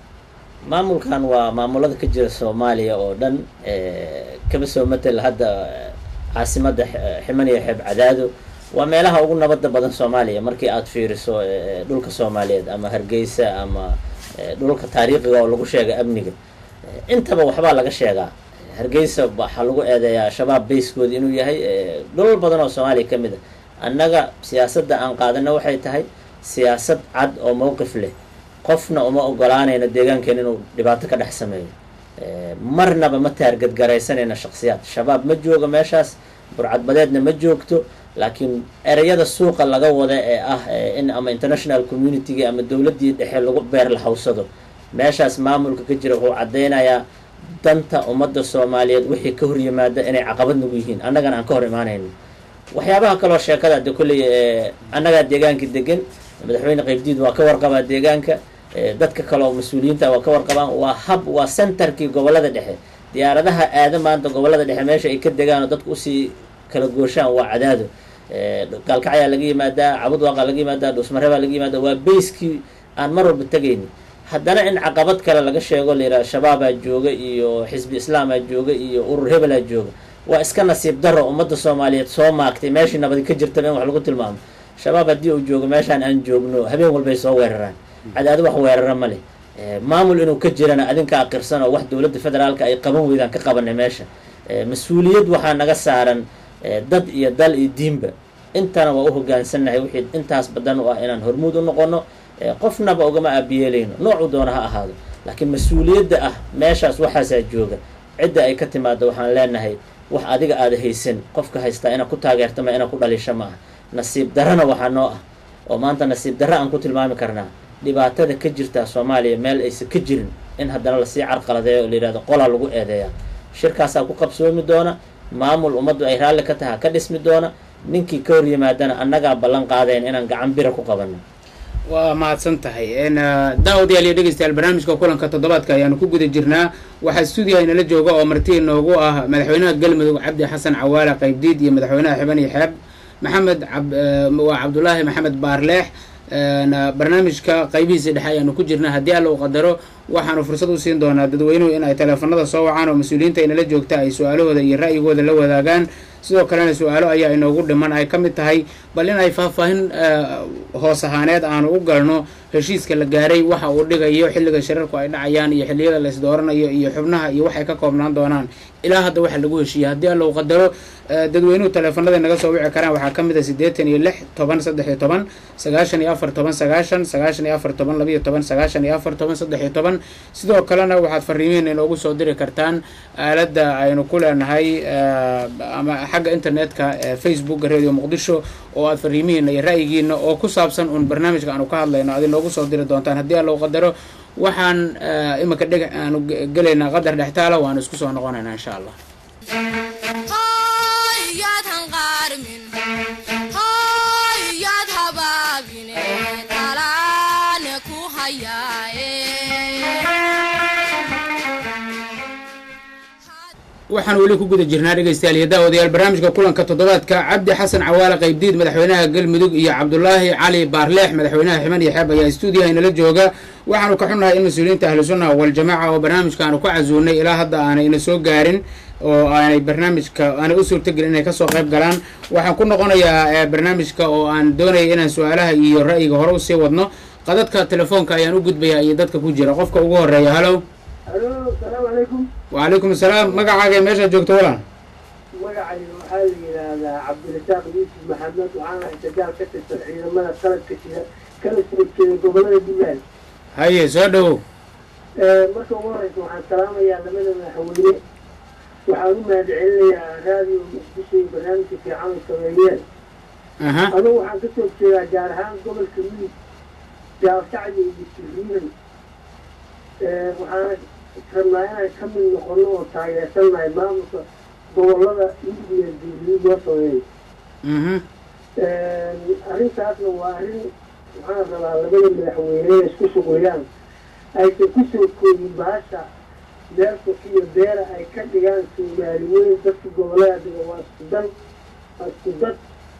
maamulkan waa maamulada ka jira soomaaliya oo dhan kaba soo matel hadda caasimadda ximan iyo xeeb cadaado waa meelaha ugu nabadda badan soomaaliya markii aada fiiriso dhulka soomaaliyeed ama hargeysa ama dhulka taariikhiga oo lagu sheega amniga intaba waxbaa laga sheegaa hargeysa waxaa lagu eedeeyaa shabaab bayskooda inuu yahay dhulal badan oo soomaaliya ka mid a annaga siyaasadda aan qaadana waxay tahay siyaasad cad oo mowqif leh qofna uma ogolaanayno deegaankeena inuu dhibaato ka dhex sameeyo marnaba ma taargadgaraysanayna shaksiyaad shabaab ma joogo meeshaas burcadbadeedna ma joogto laakiin ereyada suuqa laga wada ee ah in ama international communitygii ama dowladdii dhexe lagu beer la hawsado meeshaas maamulka ka jira wuxuu caddaynayaa danta ummadda soomaaliyeed wixii ka hor yimaada inay caqabad nagu yihiin annagana aan ka hor imaanayno waxyaabaha kaloo sheekada de kolley annagaa deegaanka degan madaxweyne qaybdiid waa ka warqabaa deegaanka dadka kale oo mas-uuliyiinta waa ka warqabaan waa hab waa centerkii gobollada dhexe diyaaradaha aada maanta gobollada dhexe meesha ay ka degaan oo dadku usii kala gooshaan waa cadaado gaalkacyaa laga yimaadaa cabudwaaqa laga yimaadaa dhuusmareebaa laga yimaadaa waa bayskii aan mar walba tegayni haddana in caqabad kale laga sheego layidhaha shabaabaa jooga iyo xisbi islaamaa jooga iyo urur hebelaa jooga waa iska nasiib daro ummadda soomaaliyeed soo maagtay meeshii nabadi ka jirtaba in wax lagu tilmaamo shabaab haddii uu joogo meeshaan aan joogno habeen walbay soo weeraraan cadaado wax weerara ma leh maamul inuu ka jirana adinka aqirsan oo wax dowladda federaalka ay qaban weydaan ka qabanay meesha mas-uuliyad waxaa naga saaran dad iyo dal iyo diinba intana waa u hogaansannahay wixii intaas badan u ah inaan hormuud u noqono qofnaba ugama aabiyeelayno noocuu doona ha ahaado laakiin mas-uuliyadda ah meeshaas waxaasaa jooga cidda ay ka timaado waxaan leenahay wax adiga aada haysan qofka haystaa inaad ku taageertama inaad ku dhalisho ma ah nasiib darrana waxaa noo ah oo maanta nasiib darra aan ku tilmaami karnaa dhibaatada ka jirta soomaaliya meel aysan ka jirin in haddana lasii carqaladeeyo oo layidhahdo qolaa lagu eedeeyaa shirkaasaa ku qabsoomi doona maamul ummaddu ay raalli ka taha ka dhismi doona ninkii ka hor yimaadana annagaa ballan qaadayn inaan gacan bira ku qabanno waa mahadsan tahay daawadayaal iyo dhegeystayaal barnaamijka kulanka toddobaadka ayaanu ku guda jirnaa waxaa stuudiyaha inala jooga oo marti inoogu ah madaxweynaha galmudug cabdi xasan cawaale qaybdiid iyo madaxweynaha xiban iyo xeeb maxamed waa cabdulaahi maxamed baarleex barnaamijka qaybihiisa dhexe ayaanu ku jirnaa haddii alla u qadaro waxaanu fursad u siin doonaa dadweynuhu in ay teleefanada soo wacaan oo mas-uuliyiinta inala joogta ay su-aalahooda iyo ra'yigooda la wadaagaan sidoo kalena su-aalo ayaa inoogu dhiman ay ka mid tahay bal in ay faahfaahin hoos ahaaneed aanu u galno heshiiska la gaaray waxa uu dhigayo xilliga shirarku ay dhacayaan iyo xilliyada la isdooranayo iyo xubnaha iyo waxay ka koobnaan doonaan ilaa hadda waxa lagu heshiiyey haddii alla u qadaro dadweynuhu teleefanada naga soo wici karaan waxaa ka mid a siddeetan iyo lix toban saddex iyo toban sagaashan iyo afar toban sagaashan sagaashan iyo afar toban labiyo toban sagaashan iyo afar toban saddex iyo toban sidoo kalena waxaad fariimihiina inoogu soo diri kartaan aaladda aynu ku leenahay ama xagga internetka facebooka radio muqdisho oo aad fariimihiina iyo ra'yigiina oo ku saabsan uun barnaamijka aanu ka hadlayno aad inoogu soo diri doontaan haddii alla u qadaro waxaan iminka dheg aanu gelaynaa qadar dhextaala waanu isku soo noqonaynaa insha allah waxaan weli ku guda jirnaa dhegeystayaal iyo daawadayaal barnaamijka kulanka toddobaadka cabdi xasan cawaale qaybdiid madaxweynaha galmudug iyo cabdulaahi cali baarleex madaxweynaha ximan iyo xeeb ayaa stuudiyaha inala jooga waxaanu ka xunnahay in mas-uuliyiinta ahlu sunna waljamaaca oo barnaamijka aanu ku casuunay ilaa hadda aanay ina soo gaarin oo aanay barnaamijka aanay u suurtagelin inay kasoo qayb galaan waxaan ku noqonayaa barnaamijka oo aan doonaya inaan su-aalaha iyo ra'yiga hore usii wadno qadadka telefoonka ayaan u gudbayaa iyo dadka ku jira qofka ugu horeeya hallow alo asalaamu calaykum wacalaykum asalaam magacaaga meeshaad joogto walaan magacayga waxaa la yidhaahdaa cabdirasaaq yuusuf maxamed waxaan ahay sagaal ka tirsan ciidamada qalabka jira kala soo jeeda gobolada puntland haye soo dhowow marka ugu horeysa waxaan salaamayaa labada madaxweyne waxaan u mahad celinayaa raadiyo muqdisho iyo barnaamijka fiican ay sameeyeen aha adugu waxaan kasoo jeedaa gaar ahaan gobolka midig gaalkacyo iyo siriinan waxaana rabnaa inaan ka mid noqono oo taageersannahay maamulka gobolada midig iyo siriin loo sameeyo mhm arrintaasna waa arrin waxaan rabaa labada madaxweyne isku shuquliyaan aysan kusoo koobin bahasha beerfuk iyo beera ay ka dhigaan soomaali weyn dadka gobolada dhiga waa isku dan waa isku dad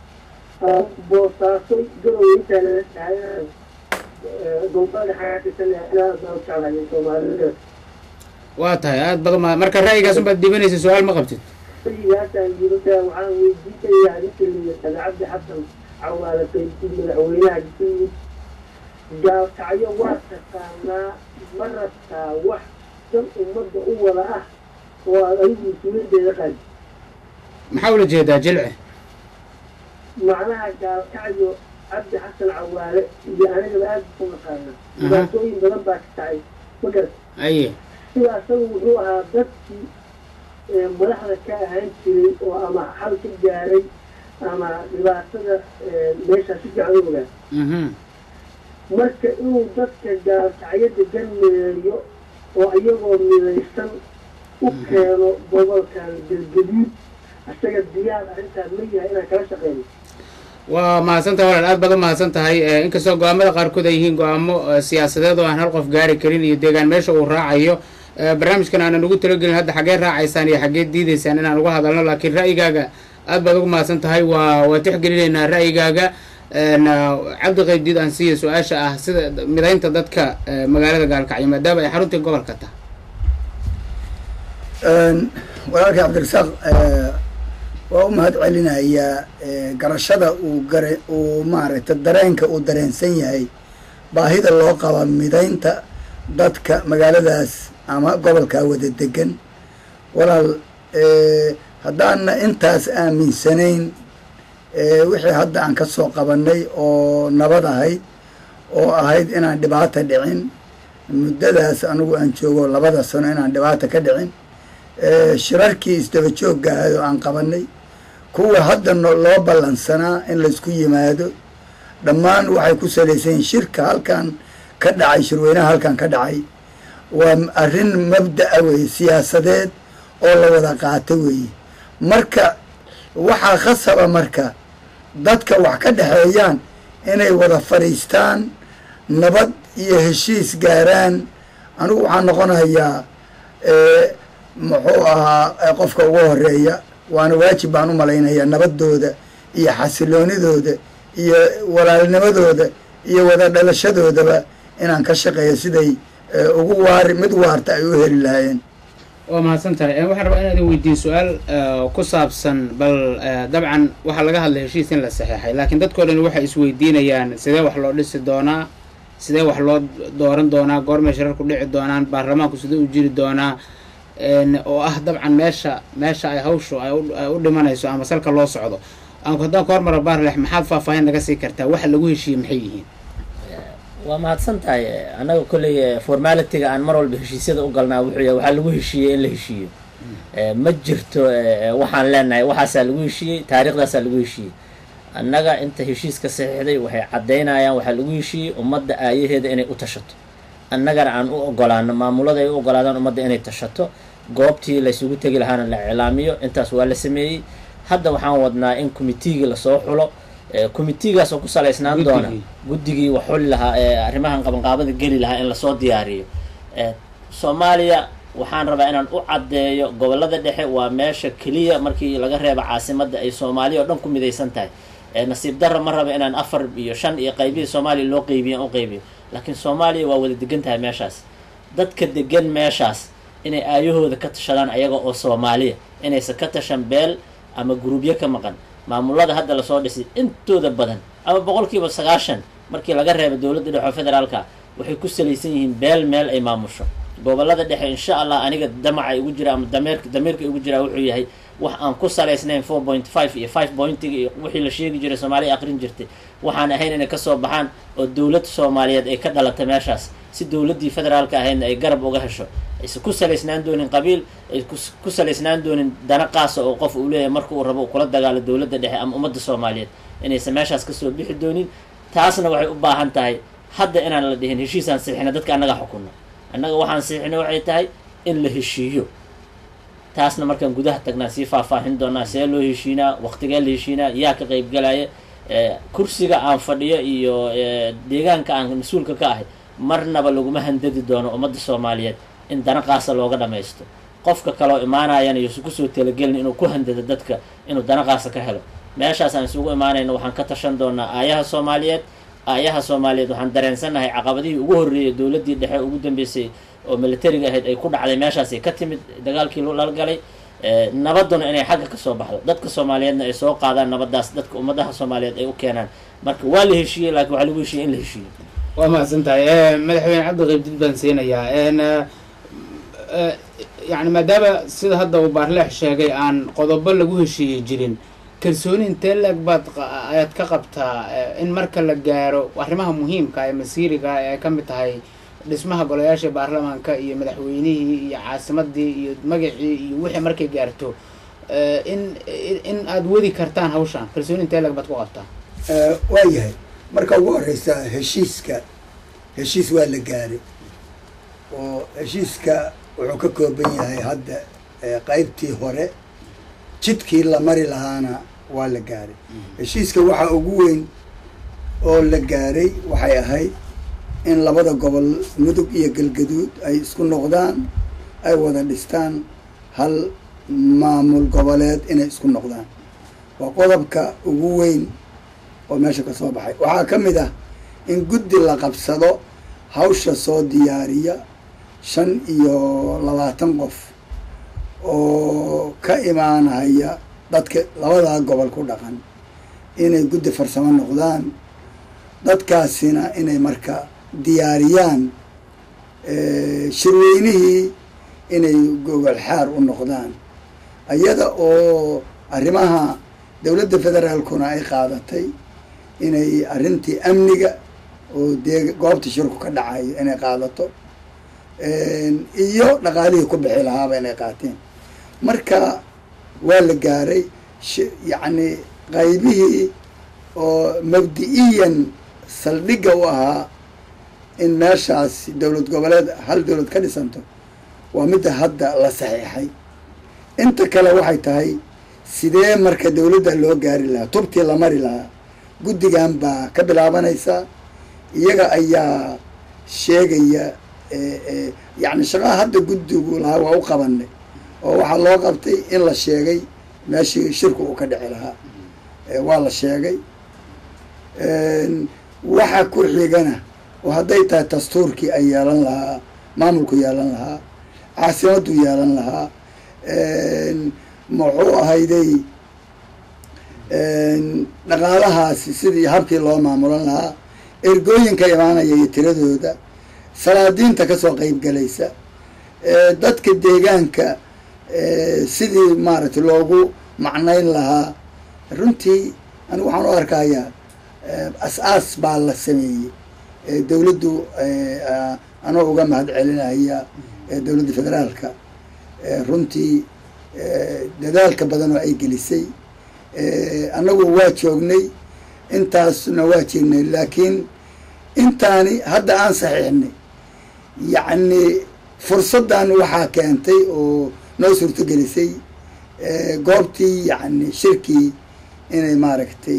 boosaaso garow intaa lala tahay gobolada xaqiisanaa baan jeclahay soomaalida waa tahay aad badan ma marka ra'yigaas unbaad dhiibanaysa su-aal ma qabtid ra'yigaasaan yidhahdaa waxaan weydiinayaa ninka layihahda cabdi xasan cawaale qaybtii madaxweynaha galmudug gaalkacyo waa taqaanaa ma rabtaa wax dan ummadda u wada ah oo aad adigu mas-uuliyadeeda qadi maxaa ula jeedaa jilce macnaha gaalkacyo cabdi xasan cawaale iyo anigaba aada ku naqaana dhibaatooyin badan baa ka tacay ma garat aye sida asagu wuxuu ahaa dadkii madaxda ka ahaan jiray oo ama xal ka gaaray ama dhibaatada meeshaa si fiican u ogaa mhm marka inuu dadka gaalkacyo degan mideeyo oo iyagoo midaysan u keeno gobolkan galgaduud isaga diyaar arrintaas ma yahay inaan kala shaqeyno waa mahadsantahay walaal aad baad u mahadsan tahay inkastoo go-aamada qaarkood ay yihiin go-aamo siyaasadeed oo aan hal qof gaari karin iyo deegaan meesha uu raacayo barnaamijkan aanan ugu talagelin hadda xaggee raacaysaan iyo xaggee diidaysaan inaan uga hadalno laakiin ra'yigaaga aad baad ugu mahadsan tahay waa waa tixgelinaynaa ra'yigaaga cabdi qaybdiid aan siiya su-aasha ah sida midaynta dadka magaalada gaalkacyo maadaama ay xaruntii gobolka tahay walaalkay cabdirasaaq waa u mahad celinayaa garashada uu gara uu maaragtay dareenka uu dareensan yahay baahida loo qaba midaynta dadka magaaladaas ama gobolkaa wada degan walaal haddaana intaas aaminsanayn wixii hadda aan ka soo qabanay oo nabad ahayd oo ahayd inaan dhibaata dhicin muddadaas anigu aan joogo labada sano inaan dhibaata ka dhicin shirarkii isdaba joogga ahayd oo aan qabanay kuwa hadda loo ballansanaa in laysku yimaado dhammaan waxay ku salaysan yihin shirka halkan ka dhacay shirweynaha halkan ka dhacay waa arrin mabda'a weeye siyaasadeed oo la wada qaato weeye marka waxaa khasaba marka dadka wax ka dhexeeyaan inay wada fadhiistaan nabad iyo heshiis gaaraan anigu waxaan noqonayaa muxuu ahaa qofka ugu horeeya waana waajib baan u malaynayaa nabadooda iyo xasiloonidooda iyo walaalnimadooda iyo wada dhalashadoodaba inaan ka shaqeeyo siday ugu waari mid waarta ay u heli lahaayeen waa mahadsan tahay waxaan rabaa inaad weydiiyo su-aal ku saabsan bal dabcan waxaa laga hadlay heshiis in la saxeexay laakiin dadkao dhan waxay isweydiinayaan sidee wax loo dhisi doonaa sidee wax loo dooran doonaa goormay shirarku dhici doonaan baarlamaanku sidee u jiri doonaa oo ah dabcan meesha meesha ay hawshu ay u dhimanayso ama salka loo socdo haddaan ka hormara baarlex maxaad faahfaahin naga sii kartaa waxa lagu heshiiyey maxay yihiin waa mahadsan tahay annaga kolley formalitiga aan mar walba heshiisyada u galnaa wuxuu yahay waxaa lagu heshiiyey in la heshiiyo ma jirto waxaan leenahay waxaasaa lagu heshiiyey taariikhdaasaa lagu heshiiyey annaga inta heshiiska saxiixday waxay caddaynayaan waxaa lagu heshiiyey ummadda aayaheeda inay u tashato annagana aan u ogolaano maamulada ay u ogolaadaan ummadda inay tashato goobtii laysugu tegi lahaana la iclaamiyo intaas waa la sameeyey hadda waxaan wadnaa in committeegii lasoo xulo committeegaas oo ku salaysnaan doona guddigii wax xuli lahaa ee arrimahan qabanqaabada geli lahaa in lasoo diyaariyo soomaaliya waxaan rabaa inaan u caddeeyo gobollada dhexe waa meesha keliya markii laga reebo caasimadda ay soomaaliya oo dhan ku midaysan tahay nasiib darra ma raba inaan afar iyo shan iyo qaybihii soomaaliya loo qeybiyo u qeybiyo laakiin soomaaliya waa wada degan tahay meeshaas dadka degan meeshaas inay aayahooda ka tashadaan ayaga oo soomaaliya inaysan ka tashan beel ama guruubyo ka maqan maamulada hadda lasoo dhisay intooda badan ama boqolkiiba sagaashan markii laga reebo dowladda dhexe oo federaalka waxay ku salaysan yihiin beel meel ay maamusho gobolada dhexe insha allah aniga damaca igu jira ama dameerka dameerka igu jiraa wuxuu yahay wax aan ku salaysnayn four point five iyo five pointiga iyo wixii la sheegi jiray soomaaliya aqrin jirtay waxaan ahayn inay kasoo baxaan oo dowlad soomaaliyeed ay ka dhalatay meeshaas si dowladdii federaalka ahaydna ay garab uga hesho aysan ku salaysnaan doonin qabiil ay ku salaysnaan doonin dana qaasa oo qof uu leeyahay marka uu rabo uu kula dagaalo dowladda dhexe ama ummadda soomaaliyeed inaysan meeshaas kasoo bixi doonin taasna waxay u baahan tahay hadda inaan la dhihin heshiisaan siixina dadka annaga xukunno annaga waxaan siixina waxay tahay in la heshiiyo taasna markaan gudaha tagnaan sii faahfaahin doonaa see loo heshiinaa waqtigee la heshiinaa yaa ka qaybgalaya kursiga aan fadhiyo iyo deegaanka aan mas-uulka ka ahay marnaba laguma handadi doono ummadda soomaaliyeed in dana qaasa looga dhamaysto qofka kaloo imaanayana yuusan kusoo talagelin inuu ku handado dadka inuu dana qaasa ka helo meeshaas aan isugu imaanayno waxaan ka tashan doonaa aayaha soomaaliyeed aayaha soomaaliyeed waxaan dareensannahay caqabadihii ugu horreeyay dowladdii dhexe ugu dambeysay oo militariga ahayd ay ku dhacday meeshaasay ka timid dagaalkii lala galay nabaduna inay xagga kasoo baxdo dadka soomaaliyeedna ay soo qaadaan nabadaas dadka ummadaha soomaaliyeed ay u keenaan marka waa la heshiiyey laakiin waxaa lagu heshiiyey in la heshiiyo waa mahadsan tahay madaxweyne cabdiqaybdid baan siinayaa yani maadaama sida hadda uu baarleex sheegay aan qodobo lagu heshiiyey jirin kalsooni intee leeg baad qa- ayaad ka qabtaa eh, in marka la gaaro arrimaha muhiimka ee masiiriga ee ay ka mid tahay dhismaha golayaasha baarlamaanka iyo madaxweynihii iyo caasimadii iyo magacii iyo wixii markay gaarto eh, in in- in aad wadi kartaan hawshan kalsooni intee leeg baad ku qabtaa Eh, waa yahay marka ugu horeysa heshiiska heshiis waa la gaaray oo heshiiska wuxuu ka kooban yahay hadda eh, qaybtii hore jidkii la mari lahaana waa la gaaray heshiiska waxa ugu weyn oo la gaaray waxay ahayd in labada gobol mudug iyo galgaduud ay isku noqdaan ay wada dhistaan hal maamul goboleed inay isku noqdaan waa qodobka ugu weyn oo meesha ka soo baxay waxaa ka mid ah in guddi la qabsado hawsha soo diyaariya shan iyo labaatan qof oo ka imaanaya dadka labadaa gobol ku dhaqan inay guddi farsamo noqdaan dadkaasina inay marka diyaariyaan eh, shirweynihii inay gogol xaar u noqdaan iyada oo arrimaha dowladda federaalkuna ay qaadatay inay arrintii amniga oo dee goobta shirku ka dhacayo inay qaadato iyo dhaqaalihii ku bixi lahaaba inay qaateen marka waa la gaaray sh- yacni qaybihii oo mabdi-iyan saldhigga u ahaa in meeshaas dowlad goboleed hal dowlad ka dhisanto waa midda hadda la saxiixay inta kale waxay tahay sidee marka dowladda loo gaari lahaa tubtii la mari lahaa guddigan baa ka bilaabanaysa iyaga ayaa sheegaya eh, eh, yacni shaqaha hadda guddigu lahaa waa u qabanay oo waxaa loo qabtay in la sheegay meeshii shirku uu ka dhici lahaa Eh, waa la sheegay waxa ku xigana oo hadday tahay dastuurkii ay yeelan lahaa maamulku yeelan lahaa caasimaddu yeelan lahaa muxuu ahayday dhaqaalahaasi sidii habkii loo maamulan lahaa ergooyinka imaanaya iyo tiradooda salaadiinta kasoo qeyb galaysa dadka deegaanka sidii maaragtay loogu macnayn lahaa runtii anigu waxaan u arkayaa as-aas baa la sameeyey dowladdu anoo uga mahad celinaya dowladda federaalka runtii dadaalka badan oo ay gelisay annagu waa joognay intaasna waa joognay laakiin intaani hadda aan saxiixnay yacni fursaddan waxaa keentay oo noo suurtogelisay goobtii yacni shirkii inay maaragtay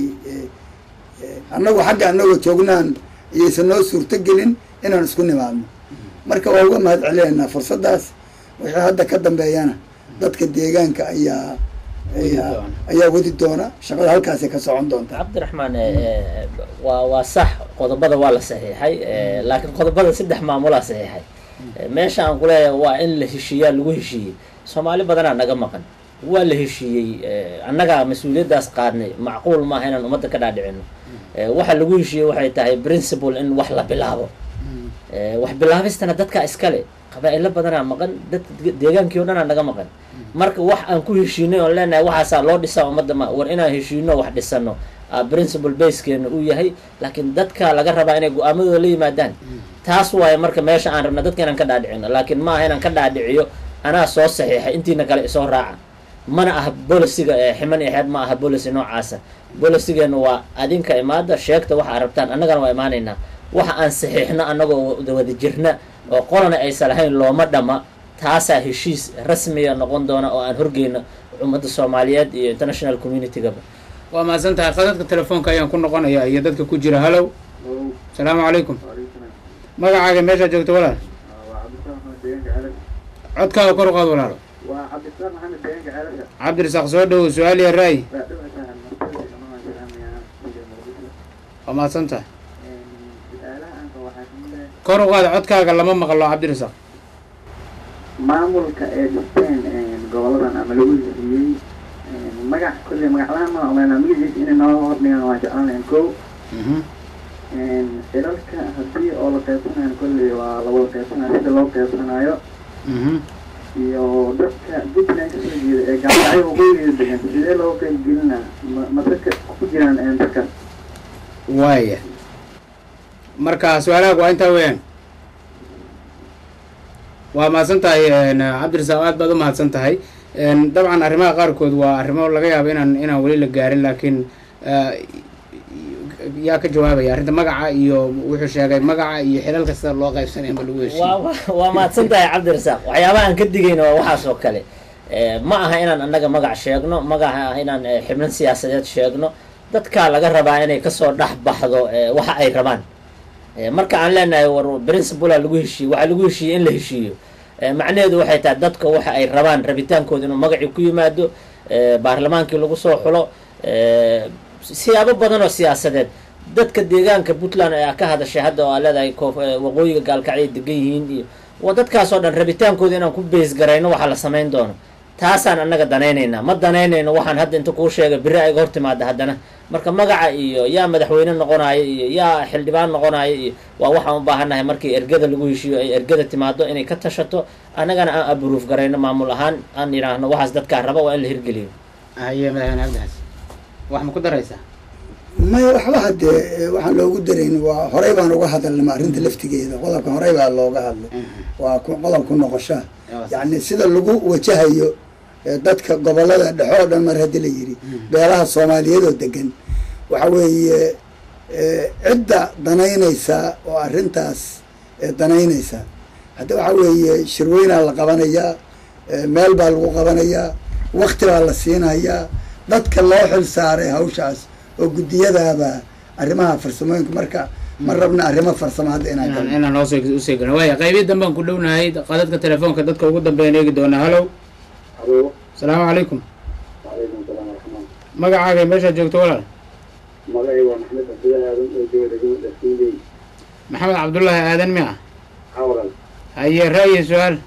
annagu xagga annagoo joognaan iyaysan noo suurtogelin inaan isku nimaadno marka waa uga mahad celinaynaa fursaddaas wixii hadda ka dambeeyana dadka deegaanka ayaa ayaa ayaa wadi doona shaqada halkaasay ka socon doonta cabdiraxmaan waa waa sax qodobada waa la saxiixay laakiin qodobada saddex maamulaa saxiixay meesha aan kuleeyahay waa in la heshiiyaa lagu heshiiyey soomaali badanaa naga maqan waa la heshiiyey annagaa mas-uuliyaddaas qaadnay macquul maaha inaan ummadda ka dhaadhicino waxa lagu heshiiyey waxay tahay principle in wax la bilaabo wax bilaabistana dadka iskale qabaa-ilo badanaa maqan dad deegaankii o dhanaa naga maqan marka wax aan ku heshiinay oon leenahay waxaasaa loo dhisaa ummadda ma war inaan heshiino wax dhisano principle basekeena uu yahay laakiin dadka laga rabaa inay go-aamadooda la yimaadaan taas waaye marka meesha aan rabna dadka inaan ka dhaadhicino laakiin maaha inaan ka dhaadhiciyo anaa soo saxiixay intiina kale isoo raaca mana aha bolisiga ximan iyo xeeb ma aha bolisi noocaasa bolisigeena waa adinka imaada sheegta waxa ad rabtaan annagana waa imaanaynaa waxa aan saxiixno annagoo wada jirna oo qolana aysan lahayn looma dhama taasaa heshiis rasmiga noqon doona oo aan horgeyno ummadda soomaaliyeed iyo international communitygaba waa mahadsan tahay khadadka telefoonka ayaan ku noqonayaa iyo dadka ku jira hallow asalaamu calaykum magacaaga meeshaa joogta walaal codkaaga kor u qaad walaalo waa cabdisalaam maxamed deegaanka ceelasha cabdirasaaq soo dhowow su-aal iyo ra'yi waa dhawatahay martida dhammaan salaamaya muqdisho waa mahadsan tahay su-aalaha aanka waxaa kamid ah kor u qaad codkaaga lama maqlo cabdirasaaq maamulka ee dhisteen goboladan ama lagu heshiiyey magac kolley magaclahaan ma omeynaa magaciisa inay noo hordhigaan waan jeclaan lahayn ko xilalka haddii oo la qaybsanayo kolley waa la wada qaybsanayo sida loo qaybsanayo iyo dadka puntland ka soo jeeda ee gaalkacyo waqooyigeeda degan sidee loo qaybgelinaa ma ma dadka ku jiraan een dadkaas waaya marka su-aalahaag waa intaa weeyaan waa mahadsan tahay cabdirasaaq aad baad u mahadsan tahay dabcan arrimaha qaarkood waa arrimo laga yaabo inaan inaan weli la gaarin laakiin yaa ka jawaabaya arrinta magaca iyo wuxuu sheegay magaca iyo xilalka sida loo qaybsanaya ma lagu heshiiyo waa waa- waa mahadsan tahay cabdirasaaq waxyaabaha aan ka digayno waa waxaas oo kale Eh, ma aha inaan annaga magac sheegno magaca inaan eh, xibnan siyaasadeed sheegno dadkaa laga rabaa inay kasoo dhex baxdo eh, waxa ay rabaan Eh, marka aan leenahay war principala lagu heshiiyo waxaa lagu heshiiyey in la heshiiyo Eh, macnaheedu waxay tahay dadka waxa ay rabaan rabitaankooda inuu magacii ku yimaado eh, baarlamaankii lagu soo xulo eh, siyaabo badan oo siyaasadeed dadka deegaanka puntland ee ka hadashay hadda oo aa leedahay koof- eh, waqooyiga gaalkacyo degan yihiin iyo waa dadkaasoo dhan rabitaankooda inaan ku beys garayno waxaa la samayn doono taasaan annaga danaynaynaa ma danaynayno waxaan hadda inta kuu sheegay beri ayga hor timaada haddana marka magaca iyo yaa madaxweyne noqonayo iyo yaa xildhibaan noqonayo iyo waa waxaan u baahannahay markii ergada lagu heshiiyo ay ergada timaado inay ka tashato annagana aan abruuf garayno maamul ahaan aan yidhaahno waxaas dadkaa raba waa in la hirgeliyo haye madaxweyne cabdixasan wax ma ku daraysaa maya waxba haddee eh, waxaan loogu darayn waa horey baan uga hadalnay arrinta laftigeeda qodobkan horey baa looga hadlay waa ku- qodob ku noqoshaa yacni sida lagu wajahayo eh, dadka gobolada dhexe oo dhan mar haddii la yidhi beelaha soomaaliyeed oo degan waxa weeye eh, cidda danaynaysa oo arrintaas eh, danaynaysa hadda waxa weeye shirweynaa la qabanayaa eh, meel baa lagu qabanayaa wakti baa la siinayaa dadka loo xil saaray hawshaas oo guddiyadaaba arrimaha farsamooyinka marka ma rabna arrimo farsamo hadda inaan inaan galno inaan hoos usii galno waaya qaybihi danbaan ku dhownahay qadadka telefoonka dadka ugu dambeeyaan eegi doonaa hallow alo asalaamu calaykum wacalaykum salaam waraxmaan magacaaga meeshaad joogto walaal magacay waa maxamed cabdillahi aadan oo jooga degmada dhaskuuley maxamed cabdullaahi aadan mi ah xawalan haye ra'yi su-aal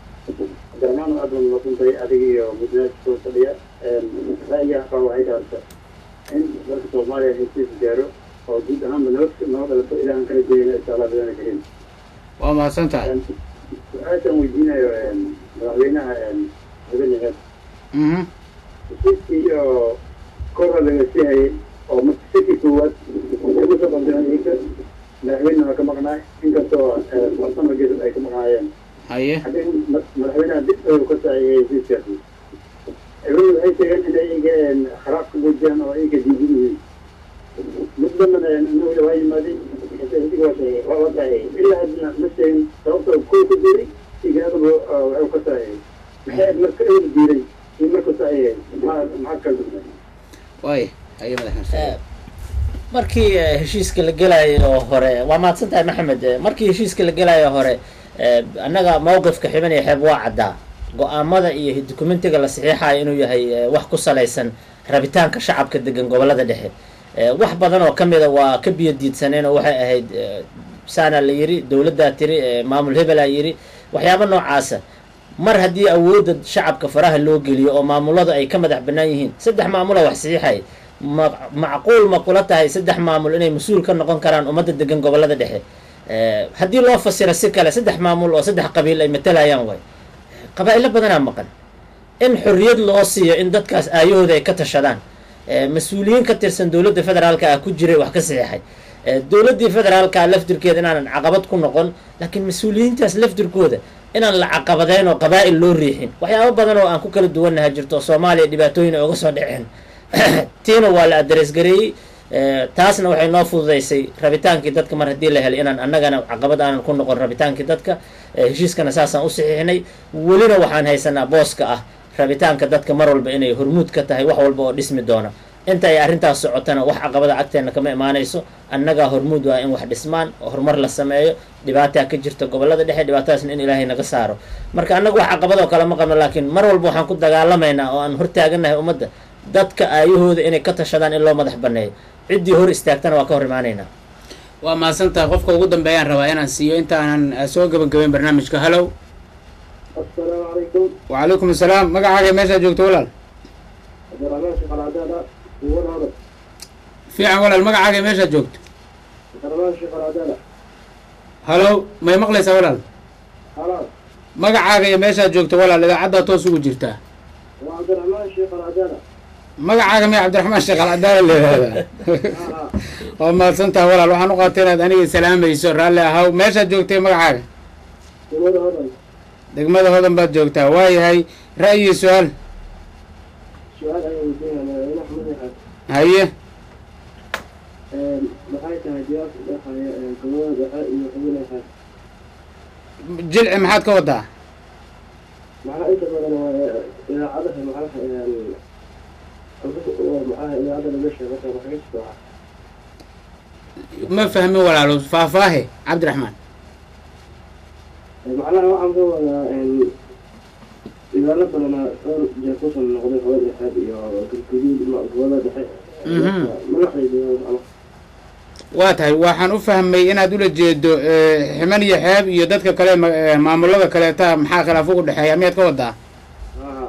garmaan aad baan masantahay adiga iyo mudnaad soo fadhiya ra'yiga qaba waxay dhaarta in dalka soomaaliya heshiis gaaro oo guud ahaanba nabad noo dhalato ilaahan kala jeeyna insha allah bidana karin waa mahadsan tahay su-aashaan weydiinayo madaxweynaha madaxweyne mhm heshiiskii iyo kora laga siihayay oo markii koowaad ugu soo bandhigay inka madaxweyne waa ka maqnaay inkastoo farsamo geesad ay ka maqnaayeen haye haddii ma- madaxweynaha dib ayuu ka saaciyay heshiiskaasi ciidamadu waxay sheegeen inay iyaga kharaab ka muujiyaan oo iyaga diidan yihiin mid dambana inagu waa yimaaday heshiiska waa sheegay waa la saaciyay ilaa haddana ma sheegin sababtoo kow ku jiray igaadaba waxuu ka saaciyay maxay marka eer diiray iyo markuu saaciyay maxaa maxaa kala dugnay waaya haye madaxweyne Eh, markii eh, heshiiska la gelayo hore waa mahadsan tahay maxamed Eh, markii heshiiska la gelayo hore eh, annaga mowqifka xiban iyo xeeb waa caddaa go-aamada iyo dokumentiga la saxiixayo inuu yahay eh, wax ku salaysan rabitaanka shacabka degan gobolada dhexe Eh, wax badan oo ka mida waa ka biyo diidsaneen oo waxay ahayd eh, saana la yiri dowladdaa tiri eh, maamul hebelaa yiri waxyaabo noocaasa mar haddii awoodda shacabka faraha loo geliyo oo maamuladu ay ka madax bannaan yihiin saddex maamula wax saxiixay ma macquul ma kula tahay saddex maamul inay mas-uul ka noqon karaan ummadda degan gobolada dhexe Eh, haddii loo fasiro si kale saddex maamul oo saddex qabiil ay matalayaan way qabaa'ilo badanaa maqan in xorriyad loo siiyo in dadkaas aayahooda ay ka tashadaan Eh, mas-uuliyiin ka tirsan dowladda federaalka ah ku jiray wax ka saxiixay Eh, dowladdii federaalka laftirkeeda inaanan caqabad ku noqon laakiin mas-uuliyiintaas laftirkooda inaan la caqabadeyn oo qabaa'il loo riixin waxyaabo badan oo aan ku kala duwannaha jirto oo soomaaliya dhibaatooyin ay uga soo dhaceen tiina waa la adres gareeyey Eh, taasna waxay noo fududaysay rabitaankii dadka mar haddii la helay inaan annagana caqabad aanan ku noqon rabitaankii dadka Eh, heshiiskana saasaan u saxiixnay welina waxaan haysanaa booska ah rabitaanka dadka mar walba inay hormuud ka tahay wax walba oo dhismi doona inta ay arrintaas socotana wax caqabada agteena kama imaanayso annagaa hormuud waa in wax dhismaan oo horumar la sameeyo dhibaataa ka jirta gobolada dhexe dhibaatadaasna in ilaahay naga saaro marka annaga wax caqabad oo kale ma qabno laakiin mar walba waxaan ku dagaalamaynaa oo aan hortaaganahay ummadda dadka aayahooda inay ka tashadaan in loo madax banneeyo ciddii hor istaagtana waa ka hor imaanaynaa waa mahadsan tahay qofka ugu dambeeyaan rabaa inaan siiyo inta aanan eh, soo gabagabeyn barnaamijka hallow assalaamu calaykum wacalaykum asalaam magacaaga meeshaad joogto walaal cabdiraxmaan shaqalaadaada uwan hadal fiican walaal magacaaga meeshaad joogto cabdiraxmaan shaqalaadaada hallow may maqlaysaa walaal halaas magacaaga iyo meeshaad joogto walaal idaacaddaa toos ugu jirtaa waa cabdiraxmaan sheekh aladana magacaaga miya cabdiraxmaan sheekh alcadaala la yihahdaa waa mahadsantaha walaal waxaan u qaatay inaad aniga salaamayso raalli ahaw meeshaad joogtay magacaaga degmada hodan degmada hodan baad joogtaa waayahay ra'yi su-aal su-aal ayaan weydiinaya madax madaxa haye maxay tahay jawaabta dhexaya gobolada dhexe iyo xubinaha jilci maxaad ka wadaa maxaa inta badan waa idaacadaha maxaa maxaa idaacada laga sheego marka waxaa ka jirta ma fahmin walaalo faahfaahe cabdiraxmaan macnaha waxaan ka wadaa idaalo badana dhowr jeer kusoo noqday hooyada dhexe iyo galguduud gobolada dhexe Mhm. madaxdayda macnaha waa tahay waxaan u fahmay inaad ula jeedo eh, ximan iyo xeeb iyo dadka kale ma- eh, maamulada kaleeta maxaa khilaaf ugu dhexeeya miyaad ka wadaa haa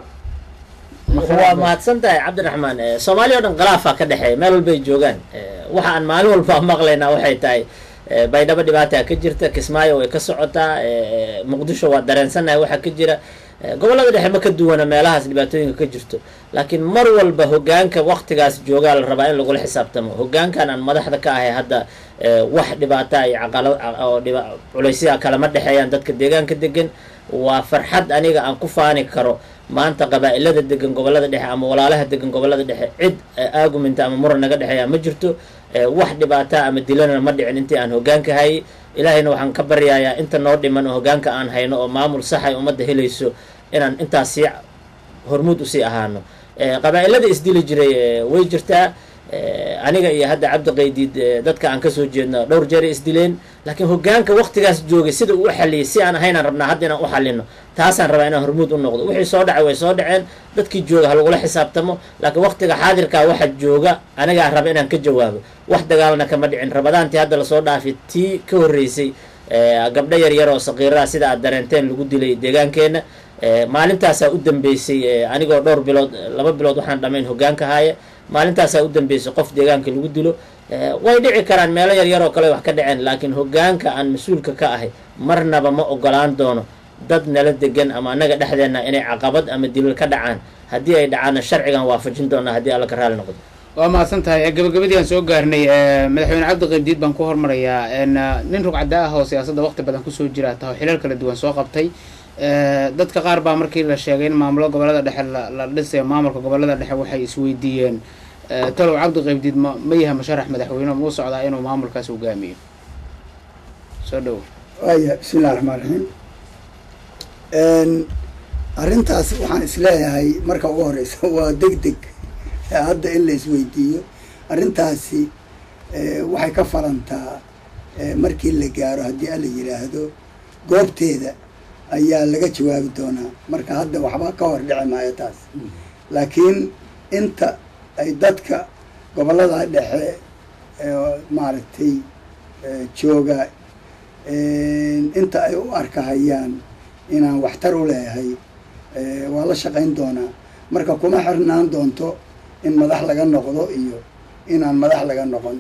waa mahadsan tahay cabdiraxmaan Eh, soomaaliya o dhan khilaafaa ka dhexeeya meel walbay joogaan Eh, waxa aan maalin walba maqlaynaa waxay tahay eh, baydhabo dhibaataa ka jirta kismaayo way ka socotaa eh, muqdisho waa dareensannahay waxa ka jira Eh, gobollada dhexe ma ka duwana meelahaas dhibaatooyinka ka jirto laakiin mar walba hogaanka waktigaas joogaa la rabaa in lagula xisaabtamo hogaankan aan madaxda ka ahay hadda eh, wax dhibaata iyo caqalo oo dhiba culaysya kalama dhexeeyaan dadka deegaanka degan waa farxad aniga aan ku faani karo maanta qabaa-ilada degan gobolada dhexe ama walaalaha degan gobolada dhexe cid eh, aaguminta ama muran naga dhexeeya ma jirto Eh, wax dhibaata ama dilana ma dhicin intii aan hogaanka hayay ilaahayna waxaan ka baryayaa inta noo dhiman oo hogaanka aan hayno oo maamul sax ay ummadda helayso inaan intaas sii hormuud usii ahaano Eh, qabaa-ilada isdili jiray eh, way jirtaa Eh, aniga iyo hadda cabdi qaydiid eh, dadka aan kasoo jeedno dhowr jeeray isdileen laakiin hogaanka waktigaas joogay sida uu u xaliyay si aan ahaynaan rabnaa hadda inaan u xalino taasaan rabaa inaan hormuud u noqdo wixii soo dhacay way soo dhaceen dadkii jooga ha lagula xisaabtamo laakiin waktiga xaadirkaa waxa jooga anigaa raba inaan ka jawaabo wax dagaalna kama dhicin rabadaantii hadda lasoo dhaafay tii ka horreysay eh, gabdho yar yar oo saqiiraha sida aad dareenteen lagu dilay deegaankeenna Eh, maalintaasaa u dambeysay eh, anigoo dhowr bilood laba bilood waxaan dhamayn hogaanka haaya maalintaasaa u dambeysay qof deegaanka lagu dilo Eh, way dhici karaan meelo yar yar oo kale wax ka dhaceen laakiin hogaanka aan mas-uulka ka ahay marnaba ma ogolaan doono dad nala degan ama annaga dhexdeenna inay caqabad ama dilil ka dhacaan haddii ay dhacaanna sharcigan waafajin doonaa haddii alla ka raali noqdo waa mahadsan tahay gabagabadii aan soo gaarnay eh, madaxweyne cabdi qaybdiid baan ku hormarayaa en, eh, nin rugcada ah oo siyaasadda waqti badan kusoo jira taho xilal kala duwan soo qabtay Eh, dadka qaar baa markii la sheegay in maamulo gobolada dhexe la la dhisayo maamulka gobolada dhexe waxay isweydiiyeen eh, talow cabdi qaybdiid ma ma yahay musharax madaxweyne ma u socdaa inuu maamulkaas hogaamiyo soo dhowo waaya bismi illahi raxmaan raxiim arrintaas waxaan isleeyahay marka ugu horeysa waa deg deg ee hadda in la isweydiiyo arrintaasi eh, waxay ka falantaa eh, markii la gaaro haddii ala yidhaahdo goobteeda ayaa laga jawaabi doonaa marka hadda waxba ka hor dhici maayo taas laakiin inta ay dadka gobollada dhexe ee maaragtay eh, jooga inta ay u arkahayaan inaan waxtar u leeyahay eh, waa la shaqayn doonaa marka kuma xirnaan doonto in madax laga noqdo iyo inaan madax laga noqon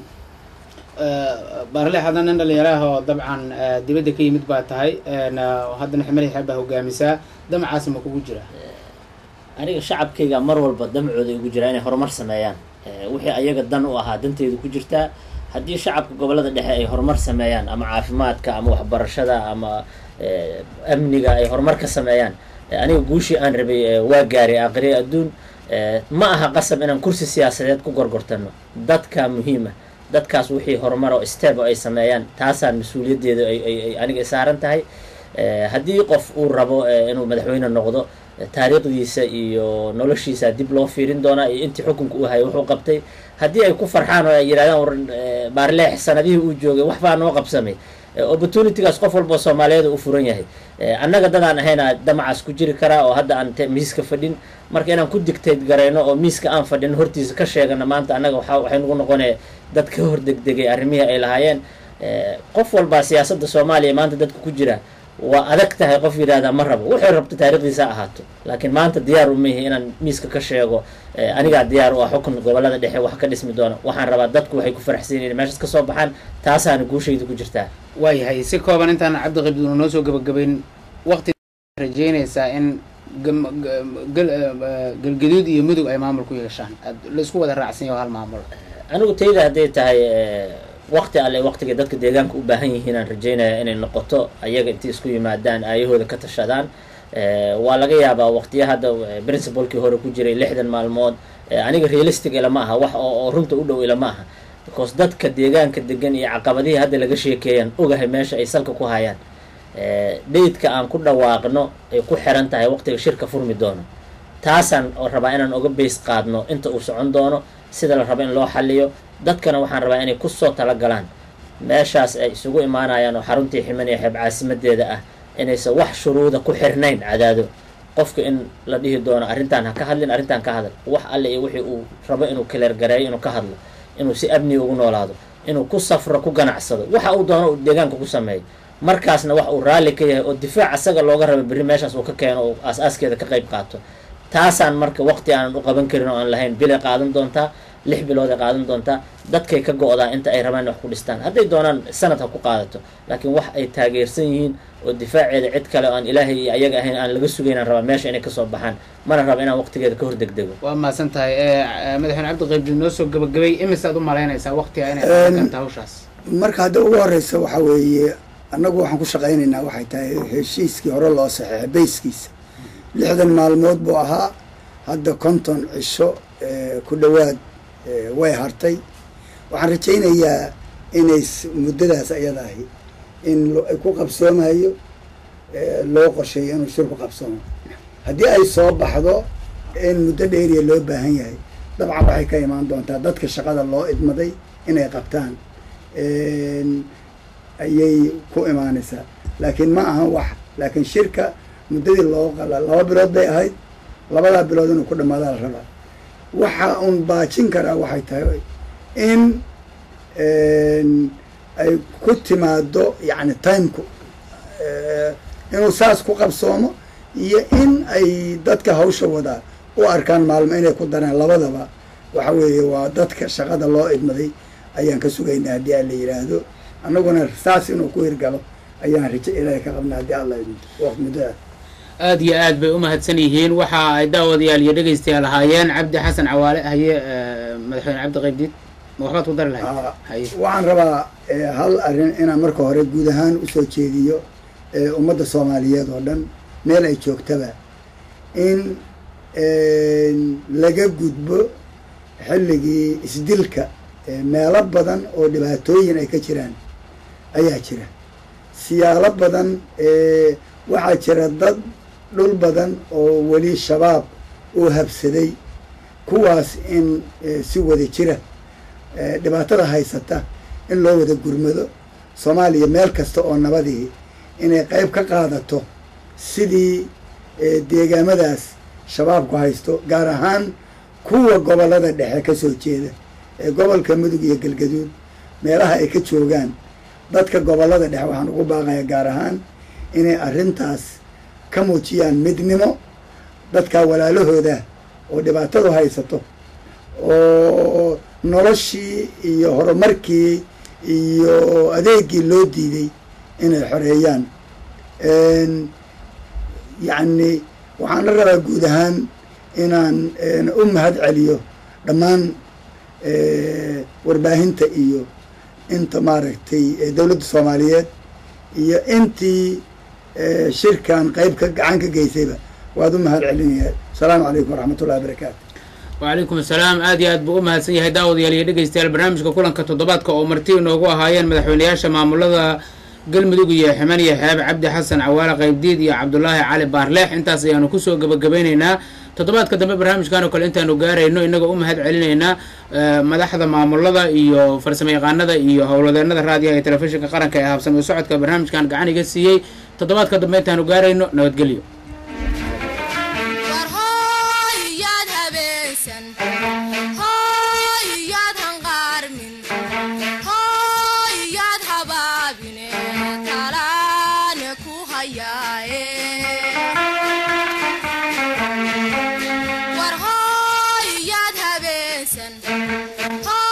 baarle hadda nin dhalinyaro ah oo dabcan eh, dibadda ka yimid baa tahay en, eh, haddana ximali xeeb baa hogaamisaa damacaasi ma kugu jira aniga shacabkayga mar walba damcooda igu jiraa inay horumar sameeyaan Eh, wixii ayaga dan u ahaa danteedu ku jirtaa haddii shacabka gobolada dhexe ay horumar sameeyaan ama caafimaadka ama waxbarashada ama eh, amniga ay horumar ka sameeyaan eh, aniga guushii aan rabay eh, waa gaaray aqriya adduun Eh, ma aha qasab inaan kursi siyaasadeed ku gorgortano dadka muhiima dadkaas wixii horumar oo step oo ay sameeyaan taasaan mas-uuliyaddeeda ay ay ay aniga saaran tahay Eh, haddii qof uu rabo eh, inuu madaxweyne noqdo eh, taariikhdiisa iyo noloshiisa dib loo fiirin doonaa iyo intii xukunka uu hayay wuxuu qabtay haddii ay ku farxaan oo ay yidhahdaan war eh, baarleex sanadihii uu joogay wax baa noo qabsamay Eh, opportunitygaas qof walba soomaaliyeed u furan yahay Eh, annaga dadaan ahayna damacaas ku jiri karaa oo hadda aan te- miiska fadhin marka inaan ku dictate garayno oo miiska aan fadhin hortiisa ka sheegana maanta annaga waxa waxay nagu noqonaya dad ka hor degdegay arrimihii ay lahaayeen Eh, qof walbaa siyaasadda soomaaliya maanta dadka ku jira waa adag tahay qof yidhahdaa ma rabo wuxuu rabto taariikhdiisa ha ahaato laakiin maanta diyaar uma yihi inaan miiska ka sheego eh, anigaa diyaar u ah xukun gobolada dhexe wax ka dhismi doona waxaan rabaa dadku waxay ku faraxsan yihiin meeshaas ka soo baxaan taasaana guushayda ku jirtaa waayahay si kooban intaan cabdi qaybdiid uu noo soo gabagabayn waqti rajeynaysaa in gam- gam- gal- eh, galgaduud iyo mudug ay maamul ku yeeshaan aad la isku wada raacsan yaho hal maamul anigu tayda hadday tahay eh, waqti alle waqtiga dadka deegaanka u baahan yihiin aan rajeynaya inay noqoto ayaga intii isku yimaadaan aayahooda ka tashadaan Eh, waa laga yaabaa waqtiya hadda eh, principalkii hore ku jiray lixdan maalmood eh, aniga realistic ilama aha wax oo oo runta u dhow ilama aha because dadka deegaanka degan iyo caqabadihii hadda laga sheekeeyaan ogahay meesha ay salka ku hayaan Eh, daydka aan ku dhawaaqno ay ku xiran tahay waqtiga shirka furmi doono taasaan oo rabaa inaan oga bays qaadno inta uu socon doono sida la rabo in loo xaliyo dadkana waxaan rabaa inay kusoo talagalaan meeshaas ay isugu imaanayaan oo xaruntii ximan iyo xeeb caasimadeeda ah inaysan wax shuruuda ku xirnayn cadaado qofka in la dhihi doono arrintaan ha ka hadlin arrintaan ka hadal wax alle iyo wixii uu rabo inuu kaleergareeyo inuu ka hadlo inuu si amniga ugu noolaado inuu ku safro ku ganacsado waxa uu doono uu deegaanka ku sameeyo markaasna wax uu raalli ka yahay oo difaac asaga looga raba berri meeshaas uu ka keeno oo aas-aaskeeda ka qayb qaato taasaan marka waqti aanan u qaban karin oo aan lahayn bilay qaadan doontaa lix bilood ay qaadan doontaa dadkay ka go-daa inta ay rabaan in wax ku dhistaan hadday doonaan sanad ha ku qaadato laakiin wax ay taageersan yihiin oo difaaceeda cid kale oo aan ilaahay iyo ayaga ahayn aan laga sugayn aan rabaa meesha inay kasoo baxaan mana raba inaan waqtigeeda ka hor degdego waa mahadsan tahay Eh, eh, madaxweyne cabdi qaybdi noo soo gabagabay imisaad u malaynaysaa waqtiga inay Een, qaadan karta hawshaas marka hadda ugu horeysa waxaa weeye annagu waxaan ku shaqaynaynaa waxay tahay heshiiskii hore loo saxeexay bayskiisa lixdan maalmood buu ahaa hadda konton cisho eh, ku dhowaad eh, way hartay waxaan rajaynayaa inay s- muddadaas ayada ahi in lo- ay ku qabsoomayo eh, loo qorsheeyo inuu shir ku qabsoomo haddii ay soo baxdo in muddo dheeriya loo baahan yahay dabcan waxay ka imaan doontaa dadka shaqada loo idmaday inay qabtaan een, ayay ku imaanaysaa laakiin ma ahan wax laakiin shirka muddadii loo qala laba bilood bay ahayd labadaa bilood inuu ku dhamaadaa la rabaa waxa un baajin karaa waxay tahay in een, ay ku timaado yacni timeku eh, inuu saas ku qabsoomo iyo in ay dadka hawsha wadaa u arkaan maalmo inay ku daraan labadaba waxa weeye waa dadka shaqada loo idmaday ayaan ka sugaynaa haddii aan la yidhaahdo annaguna saas inuu ku hirgalo ayaan rajo ilaahay ka qabnaa haddii alla idmo waqt muddada aad iyo aad bay u mahadsan yihiin waxa ay daawadayaal iyo dhegaystayaal ahaayeen cabdi xasan cawaale haye eh, madaxweyne cabdi qaybdiid ma waxbaad ku dari lahayd Aa, haye waxaan rabaa eh, hal arrin inaan marka hore guud ahaan usoo jeediyo eh, ummadda soomaaliyeed oo dhan meel ay joogtaba in laga gudbo xilligii isdilka eh, meelo badan oo dhibaatooyin ay ka jiraan ayaa jira siyaalo badan eh, waxaa jira dad dhul badan oo weli shabaab uu habsaday kuwaas in eh, si wada jira eh, dhibaatada haysata in loo wada gurmado soomaaliya meel kasta oo nabadii inay qayb ka qaadato sidii eh, deegaamadaas shabaabku haysto gaar ahaan kuwa gobollada dhexe ka soo jeeda ee gobolka mudug iyo galgaduud meelaha ay ka joogaan dadka gobollada dhexe waxaan ugu baaqaya gaar ahaan inay arrintaas ka muujiyaan midnimo dadka walaalahooda oo dhibaatadu haysato oo noloshii iyo horumarkii iyo adeegii loo diiday inay xoreeyaan yacni waxaan la rabaa guud ahaan inaan u mahad celiyo dhammaan warbaahinta iyo inta maaragtay dowladda soomaaliyeed iyo intii shirkan qayb ka gacan ka geysayba waad u mahad celinaya asalaamu calaykum waraxmat ullahi wabarakaatu wacalaykum asalaam aad iyo aad buu u mahadsan yahay daawadayaal iyo dhegeystayaal barnaamijka kulanka toddobaadka oo marti inoogu ahaayeen madaxweynayaasha maamulada galmudug iyo ximan iyo xeeb cabdi xasan cawaale qaybdiid iyo cabdulaahi cali baarleex intaas ayaanu kusoo gebagabeyneynaa toddobaadka dambe barnaamijkan oo kale intaanu gaarayno inagoo u mahad celinaynaa madaxda maamulada iyo farsamo yaqaanada iyo howladeennada raadiyaha iyo telefishinka qaranka ee habsami u socodka barnaamijkan gacan iga siiyey toddobaadka dambe intaanu gaarayno nabadgelyo war hooy yaad habeensan hooy yaad hanqaarmin hooy yaad habaabine talaane ku hayaaye war hooy yaad habeensan